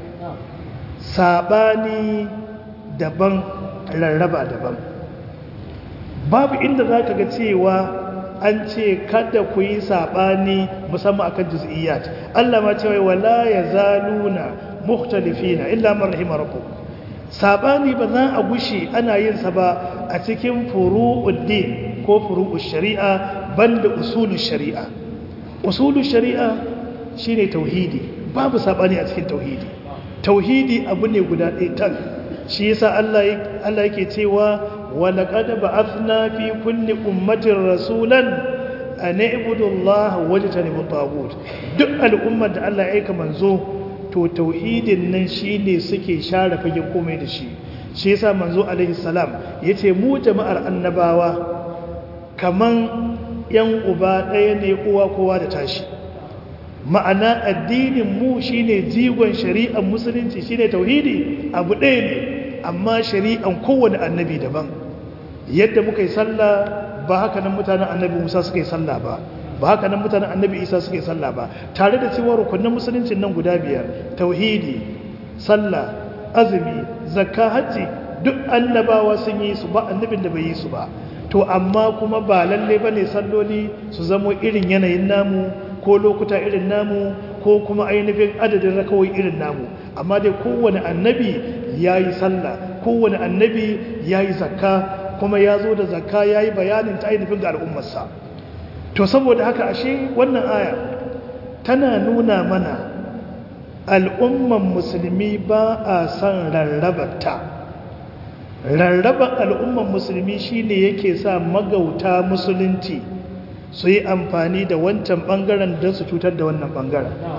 Speaker 2: saɓani daban rarraba daban babu inda za ka ga cewa an ce kada ku yi saɓani musamman akan juz'iyyat Allah ma cewa wala ya zaluna mukhtalifina illa man rahima rabbuk sabani ba za a gushe ana yin sa ba a cikin furu'uddin ko furu'ush shari'a banda usulul shari'a usulul shari'a shine tauhidi babu sabani a cikin tauhidi tauhidi abu ne guda ɗaya tan shi yasa Allah Allah yake cewa wa laqad ba'athna fi kulli ummatin rasulan an ibudu Allah wajtanibu tagut duk al'ummar da Allah ya aika manzo to tauhidin nan shine suke share fagen komai da shi shi yasa manzo alaihi salam yace mu jama'ar annabawa kaman yan uba ɗaya ne uwa kowa da tashi ma'ana addinin mu shine jigon shari'ar musulunci shine tauhidi abu ɗaya ne amma shari'an kowane annabi daban yadda muka yi sallah ba haka nan mutanen annabi Musa suka yi sallah ba ba haka nan mutanen annabi isa suke sallah ba tare da cewa rukunin musuluncin nan guda biyar tauhidi sallah azumi zakka hajji duk annabawa sun yi su ba annabin da bai yi su ba to amma kuma ba lalle bane salloli su zamo irin yanayin namu ko lokuta irin namu ko kuma ainihin adadin rakawai irin namu amma dai kowane annabi ya yi sallah kowane annabi ya yi zakka kuma ya zo da zakka ya yi bayanin ta ainihin ga al'ummarsa to saboda haka ashe wannan aya tana nuna mana al'umman musulmi ba a son rarrabata rarraban al'umman musulmi shine yake sa magauta musulunci su yi amfani da wancan bangaren don su cutar da wannan bangaren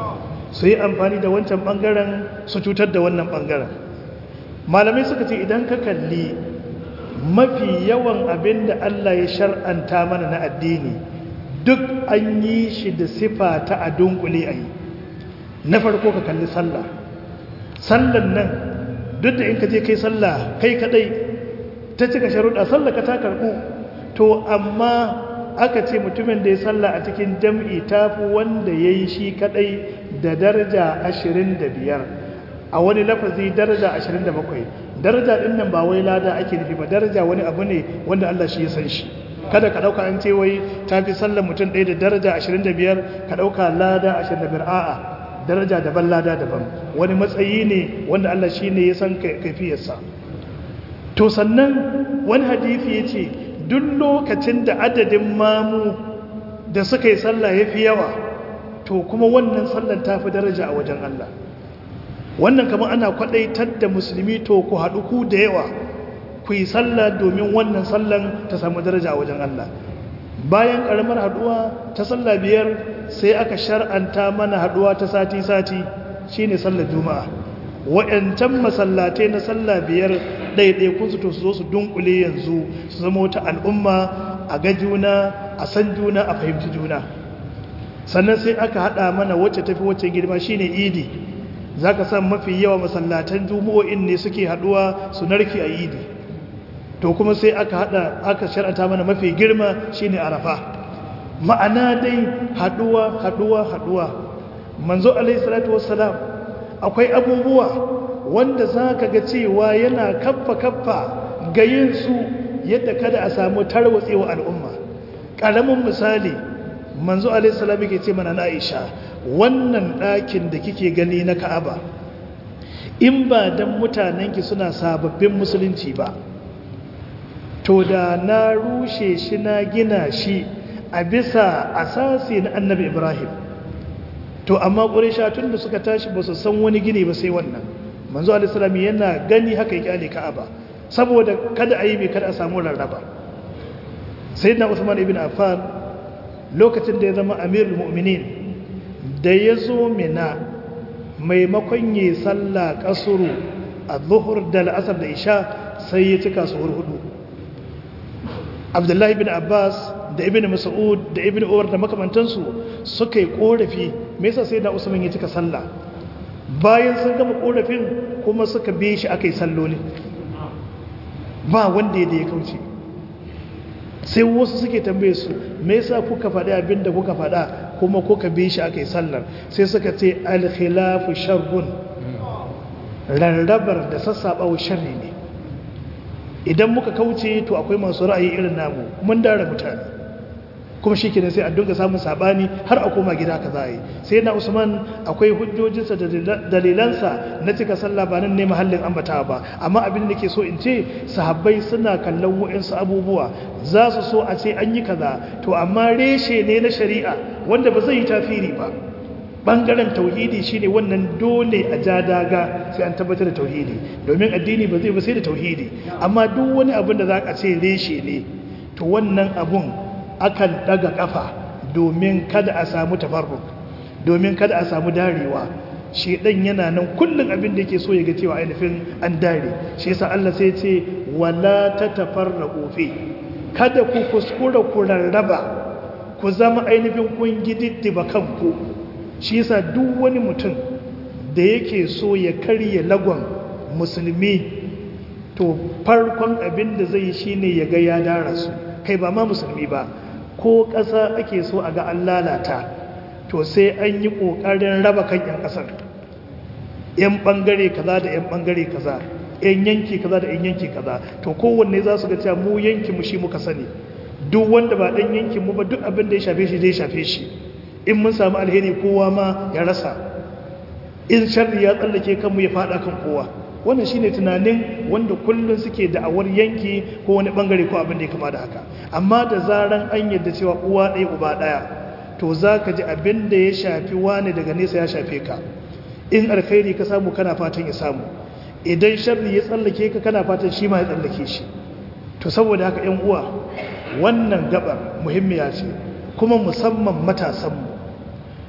Speaker 2: su yi amfani da wancan ɓangaren su cutar da wannan ɓangaren malamai suka ce idan ka kalli mafi yawan abin da Allah ya shar'anta mana na addini duk an yi shi da sifa ta a dunkule a yi na farko ka kalli sallah sallan nan duk da in ka je kai sallah kai kadai ta cika sharuɗa sallah ka ta karɓu to amma aka ce mutumin da ya sallah a cikin jam'i tafi wanda ya yi shi kadai da daraja ashirin da biyar a wani lafazi daraja ashirin da bakwai daraja ɗin nan ba wai lada ake nufi ba daraja wani abu ne wanda Allah shi ya san shi kada ka ɗauka an ce wai ta fi sallar mutum ɗaya da daraja ashirin da biyar ka ɗauka lada ashirin da biyar a'a daraja daban lada daban wani matsayi ne wanda Allah shi ne ya san kaifiyarsa to sannan wani hadithi ya ce duk lokacin da adadin mamu da suka yi sallah ya fi yawa to kuma wannan sallar ta fi daraja a wajen Allah wannan kamar ana kwadaitar da musulmi to ku haɗu ku da yawa ku yi sallah domin wannan sallan ta samu daraja a wajen Allah bayan ƙaramar haɗuwa ta sallah biyar sai aka shar'anta mana haɗuwa ta sati-sati shine sallar juma'a waɗancan masallatai na sallah biyar ɗaiɗaikun su to su zo su dunkule yanzu su zama wata al'umma a ga juna a san juna a fahimci juna sannan sai aka haɗa mana wacce tafi wacce girma shine idi za ka san mafi yawa masallatan juma'o'in ne suke haɗuwa su narki a idi to kuma sai aka haɗa aka shar'anta mana mafi girma shine arafa ma'ana dai haɗuwa haɗuwa haɗuwa manzo alaihi salatu wassalam akwai abubuwa wanda za ka ga cewa yana kaffa kaffa ga yin su yadda kada a samu tarwatsewa al'umma ƙaramin misali manzo alaihi salam yake ce mana na aisha wannan ɗakin da kike gani na ka'aba in ba don mutanenki suna sababbin musulunci ba to da na rushe shi na gina shi a bisa asasi na annabi ibrahim to amma ƙurisha tun da suka tashi ba su san wani gini ba sai wannan manzo alisalami yana gani haka ya kyale ka'aba saboda kada a yi mai kada a samu rarraba sai na usman ibn affan lokacin da ya zama amirul mu'minin da ya zo mina maimakon yi sallah kasuru a zuhur da la'asar da isha sai ya cika su hudu abdullahi bin abbas da ibn mas'ud da ibn umar da makamantansu suka yi korafi me yasa sai da usman ya cika sallah bayan sun gama korafin kuma suka bi shi aka yi salloli ba wanda ya da ya kauce sai wasu suke tambaye su me yasa kuka faɗi abin da kuka faɗa kuma kuka bi shi aka yi sallar sai suka ce alkhilafu sharrun rarrabar da sassaɓawa sharri ne idan muka kauce to akwai masu ra'ayi irin namu mun dara mutane kuma shi kenan sai a dinga samun sabani har a koma gida ka za a yi sai na usman akwai hujjojinsa da dalilansa na cika sallah ba nan ne mahallin ambata ba amma abin da ke so in ce sahabbai suna kallon wa'insu abubuwa za su so a ce an yi kaza to amma reshe ne na shari'a wanda ba zai yi tafiri ba bangaren tauhidi shine wannan dole a ja daga sai an tabbatar da tauhidi domin addini ba zai ba sai da tauhidi amma duk wani abin da za ka ce reshe ne to wannan abun akan daga kafa domin kada a samu tafarruk domin kada a samu darewa shedan yana nan kullun abin da yake so ya ga cewa ainihin an dare shi yasa Allah sai ce wala tatafarraqu fi kada ku kuskura ku rarraba ku zama ainihin kun gididdiba kanku shi yasa duk wani mutum da yake so ya karye lagon musulmi to farkon abin da zai yi shine ya ga ya dara su kai ba ma musulmi ba ko ƙasa ake so a ga an lalata to sai an yi ƙoƙarin raba kan 'yan ƙasar 'yan ɓangare kaza da 'yan ɓangare kaza 'yan yanki kaza da 'yan yanki kaza to kowanne za su ga cewa mu yanki mu shi muka sani duk wanda ba ɗan yankin mu ba duk abin da ya shafe shi zai shafe shi in mun samu alheri kowa ma ya rasa in sharri ya tsallake kanmu ya faɗa kan kowa wannan shine tunanin wanda kullun suke da'awar yanki ko wani bangare ko abin da ya kama da haka amma da zaran an yadda cewa uwa ɗaya uba ɗaya to za ka ji abin da ya shafi wani daga nesa ya shafe ka in alkhairi ka samu kana fatan ya samu idan sharri ya tsallake ka kana fatan shi ma ya tsallake shi to saboda haka yan uwa wannan gabar muhimmiya ce kuma musamman matasanmu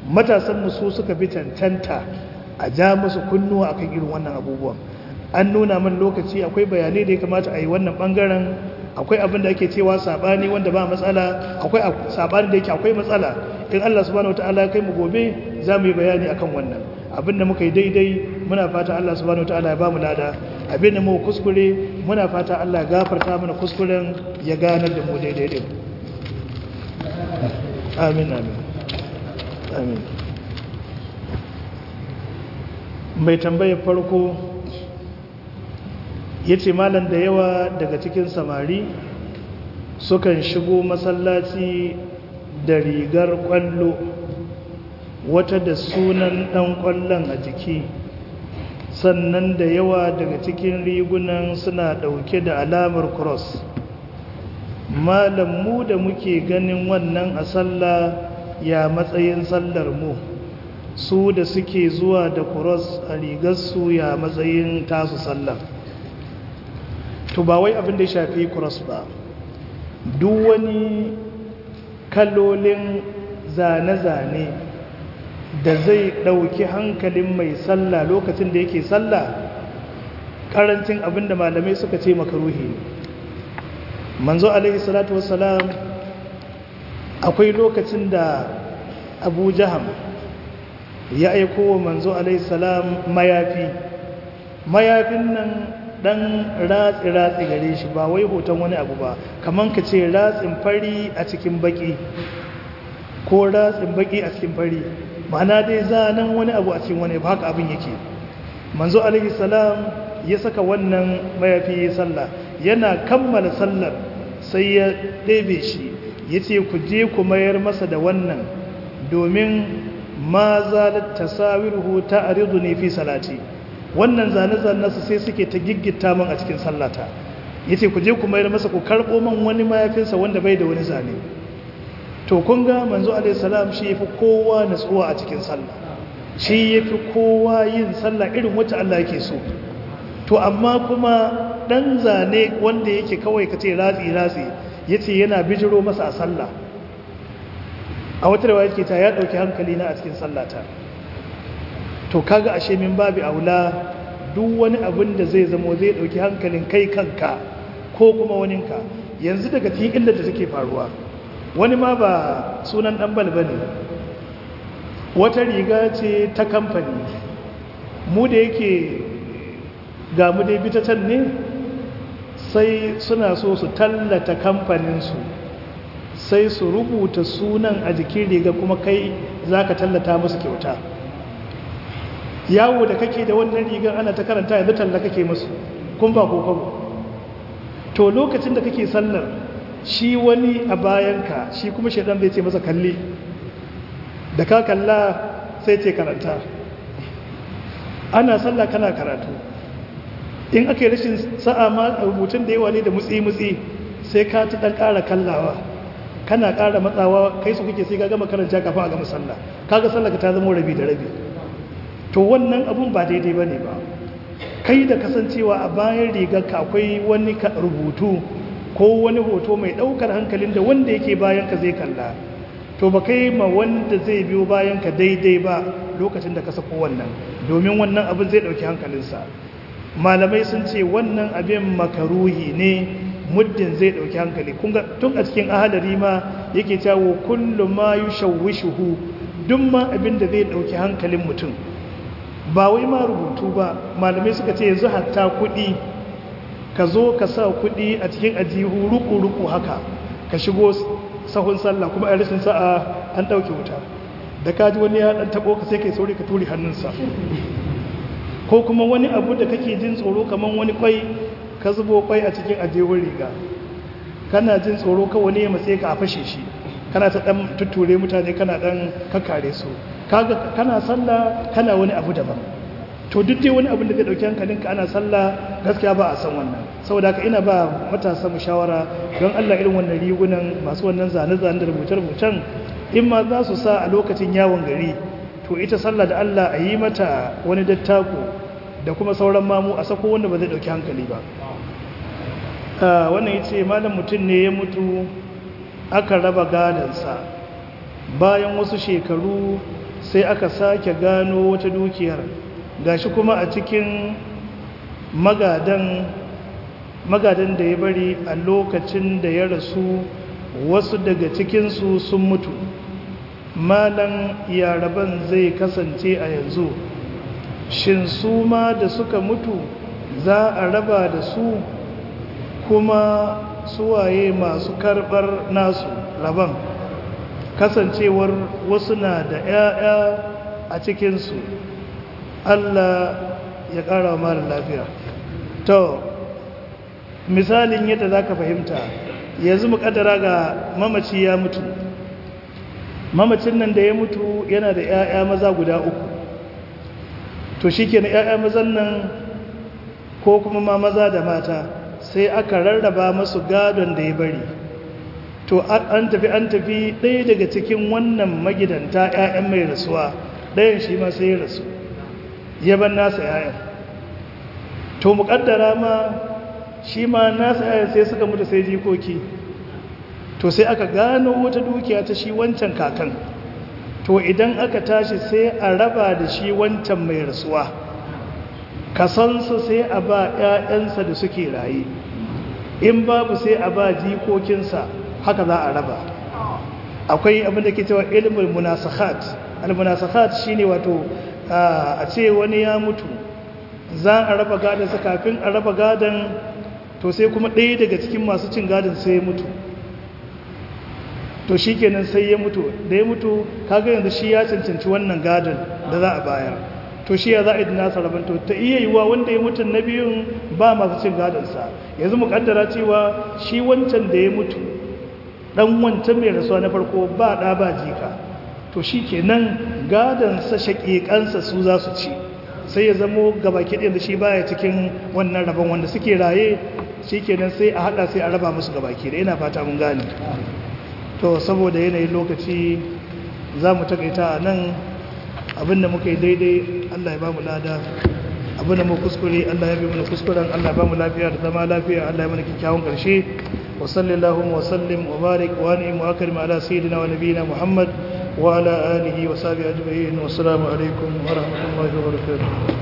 Speaker 2: matasan su suka fi cancanta a ja musu kunnuwa akan irin wannan abubuwan an nuna min lokaci akwai bayanai da ya kamata a yi wannan bangaren akwai abin da ake cewa sabani wanda ba matsala akwai sabani da yake akwai matsala in Allah subhanahu wataala kai mu gobe za mu yi bayani akan wannan abin da muka yi daidai muna fata Allah subhanahu wataala ya ba mu lada abin da mu kuskure muna fata Allah ya gafarta mana kuskuren ya ganar da mu daidai din amin amin amin mai tambayar farko ya ce malam da yawa daga cikin samari sukan shigo masallaci da rigar kwallo wata da sunan dan kwallon a jiki sannan da yawa daga cikin rigunan suna dauke da alamar cross malam mu da muke ganin wannan a sallah ya matsayin sallar mu su da suke zuwa da cross a rigarsu ya matsayin tasu sallar to ba wai abin da ya shafi cross ba duk wani kalolin zane-zane da zai ɗauki hankalin mai sallah lokacin da yake sallah ƙarancin abin da malamai suka ce makaruhi ne manzo alaihi salatu wassalam akwai lokacin da abu jaham ya aiko wa manzo alaihi salam mayafi mayafin nan dan ratsi-ratsi gare shi ba wai hoton wani abu ba kaman ka ce ratsin fari a cikin baki ko ratsin baki a cikin fari ma'ana dai zanen wani abu a cikin wani ba haka abin yake manzo alaihi salam ya saka wannan mayafi ya sallah yana kammala sallar sai ya ɗebe shi ya ce ku je ku mayar masa da wannan domin ma zalat tasawiruhu ta aridu ne fi salati wannan zane-zanen su sai suke ta giggita min a cikin sallata ya ce ku je ku mayar masa ku karɓo man wani mayafinsa wanda bai da wani zane to kun ga manzo alaihissalam shi ya fi kowa natsuwa a cikin sallah shi ya fi kowa yin sallah irin wacce Allah yake so to amma kuma ɗan zane wanda yake kawai ka ce ratsi-ratsi ya ce yana bijiro masa a sallah a wata rawa yake ta ya ɗauki hankali na a cikin sallata to kaga ashe min babu aula duk wani abin da zai zamo zai dauki hankalin kai kanka ko kuma waninka yanzu daga cikin illar da take faruwa wani ma ba sunan dan balbane wata riga ce ta kamfani mu da yake ga mu dai bitatan ne sai suna so su tallata kamfaninsu sai su rubuta sunan a jikin riga kuma kai za ka tallata musu kyauta yawo da kake da wannan rigar ana ta karanta yanzu talla kake musu kun ba kokon to lokacin da kake sallar shi wani a bayanka shi kuma shaidan zai ce masa kalli da ka kalla sai ce karanta ana sallah kana karatu in aka yi rashin sa'a ma rubutun da yawa ne da mutsi-mutsi sai ka ta ɗan ƙara kallawa kana ƙara matsawa kai su kake sai ka gama karanta kafin a gama sallah kaga sallah ka ta zama rabi da rabi to wannan abun ba daidai ba ne ba kai da kasancewa a bayan rigarka akwai wani rubutu ko wani hoto mai ɗaukar hankalin da wanda yake bayan ka zai kalla to ba kai ma wanda zai biyo bayan ka daidai ba lokacin da ka sako wannan domin wannan abin zai ɗauki hankalinsa malamai sun ce wannan abin makaruhi ne muddin zai ɗauki hankali tun a cikin ahalari ma yake cewa kullum ma yushawwishuhu duk ma abin da zai ɗauki hankalin mutum ba wai ma rubutu ba malamai suka ce yanzu hatta kuɗi ka zo ka sa kuɗi a cikin ajihu ruku-ruku haka ka shigo sahun sallah kuma a rashin sa'a an ɗauke wuta da kaji wani ya ɗan taɓo ka sai kai sauri ka turi hannunsa ko kuma wani abu da kake jin tsoro kamar wani kwai ka zubo kwai a cikin ajihun riga kana jin tsoro ka wani ya matse ka a fashe shi kana ta ɗan tutture mutane kana ɗan kakkare su kaga kana sallah kana wani abu daban to duk dai wani abin da zai dauki hankalinka ana sallah gaskiya ba a san wannan saboda haka ina ba matasa mu shawara don Allah irin wannan rigunan masu wannan zane-zane da rubuce-rubucen in ma za su sa a lokacin yawon gari to ita sallah da Allah a yi mata wani dattako da kuma sauran mamu a sako wanda ba zai dauki hankali ba wannan yace malam mutum ne ya mutu aka raba gadansa bayan wasu shekaru sai aka sake gano wata dukiyar gashi kuma a cikin magadan magadan da ya bari a lokacin da ya rasu wasu daga cikinsu sun mutu malan yaraban zai kasance a yanzu shin su ma da suka mutu za a raba da su kuma suwaye masu karbar nasu raban kasancewar wasu na da 'ya'ya a cikinsu Allah ya ƙara wa mara lafiya to misalin yadda za ka fahimta yanzu mu ƙaddara ga mamaci ya mutu mamacin nan da ya mutu yana da 'ya'ya maza guda uku to shi ke na 'ya'ya mazan nan ko kuma ma maza da mata sai aka rarraba masu gadon da ya bari to an tafi an tafi ɗaya daga cikin wannan magidanta 'ya'yan mai rasuwa ɗayan shi ma sai ya rasu ya ban nasa 'ya'yan to muƙaddara ma shi ma nasa 'ya'yan sai suka mutu sai jikoki to sai aka gano wata dukiya ta shi wancan kakan to idan aka tashi sai a raba da shi wancan mai rasuwa kasansa sai a ba 'ya'yansa da suke raye in babu sai a ba jikokinsa haka za a raba akwai abin da ke cewa ilimin munasakhat al-munasakhat shine wato a ce wani ya mutu za a raba gadansa kafin a raba gadan to sai kuma ɗaya daga cikin masu cin gadon sai ya mutu to shi kenan sai ya mutu da ya mutu kaga yanzu shi ya cancanci wannan gadon da za a bayar to shi ya za a yi nasa rabin to ta iya yiwuwa wanda ya mutu na biyun ba masu cin gadonsa yanzu mu kaddara cewa shi wancan da ya mutu dan wancan mai rasuwa na farko ba ɗa ba jika to shi kenan gadonsa shaƙiƙansa su za su ci sai ya zamo gabaki ɗaya da shi baya cikin wannan rabon wanda suke raye shi kenan sai a haɗa sai a raba musu gabaki da ina fata mun gane to saboda yanayin lokaci za mu takaita a nan abinda muka yi daidai allah ya ba mu lada abinda mu kuskure allah ya bi mana kuskuren allah ya ba mu lafiya da zama lafiya allah ya mana kyakkyawan ƙarshe wa sallallahu wa sallim wa barik wa ni'im wa akrim ala sayyidina wa nabiyina muhammad wa ala alihi wa sahbihi ajma'in wa assalamu alaikum wa rahmatullahi wa barakatuh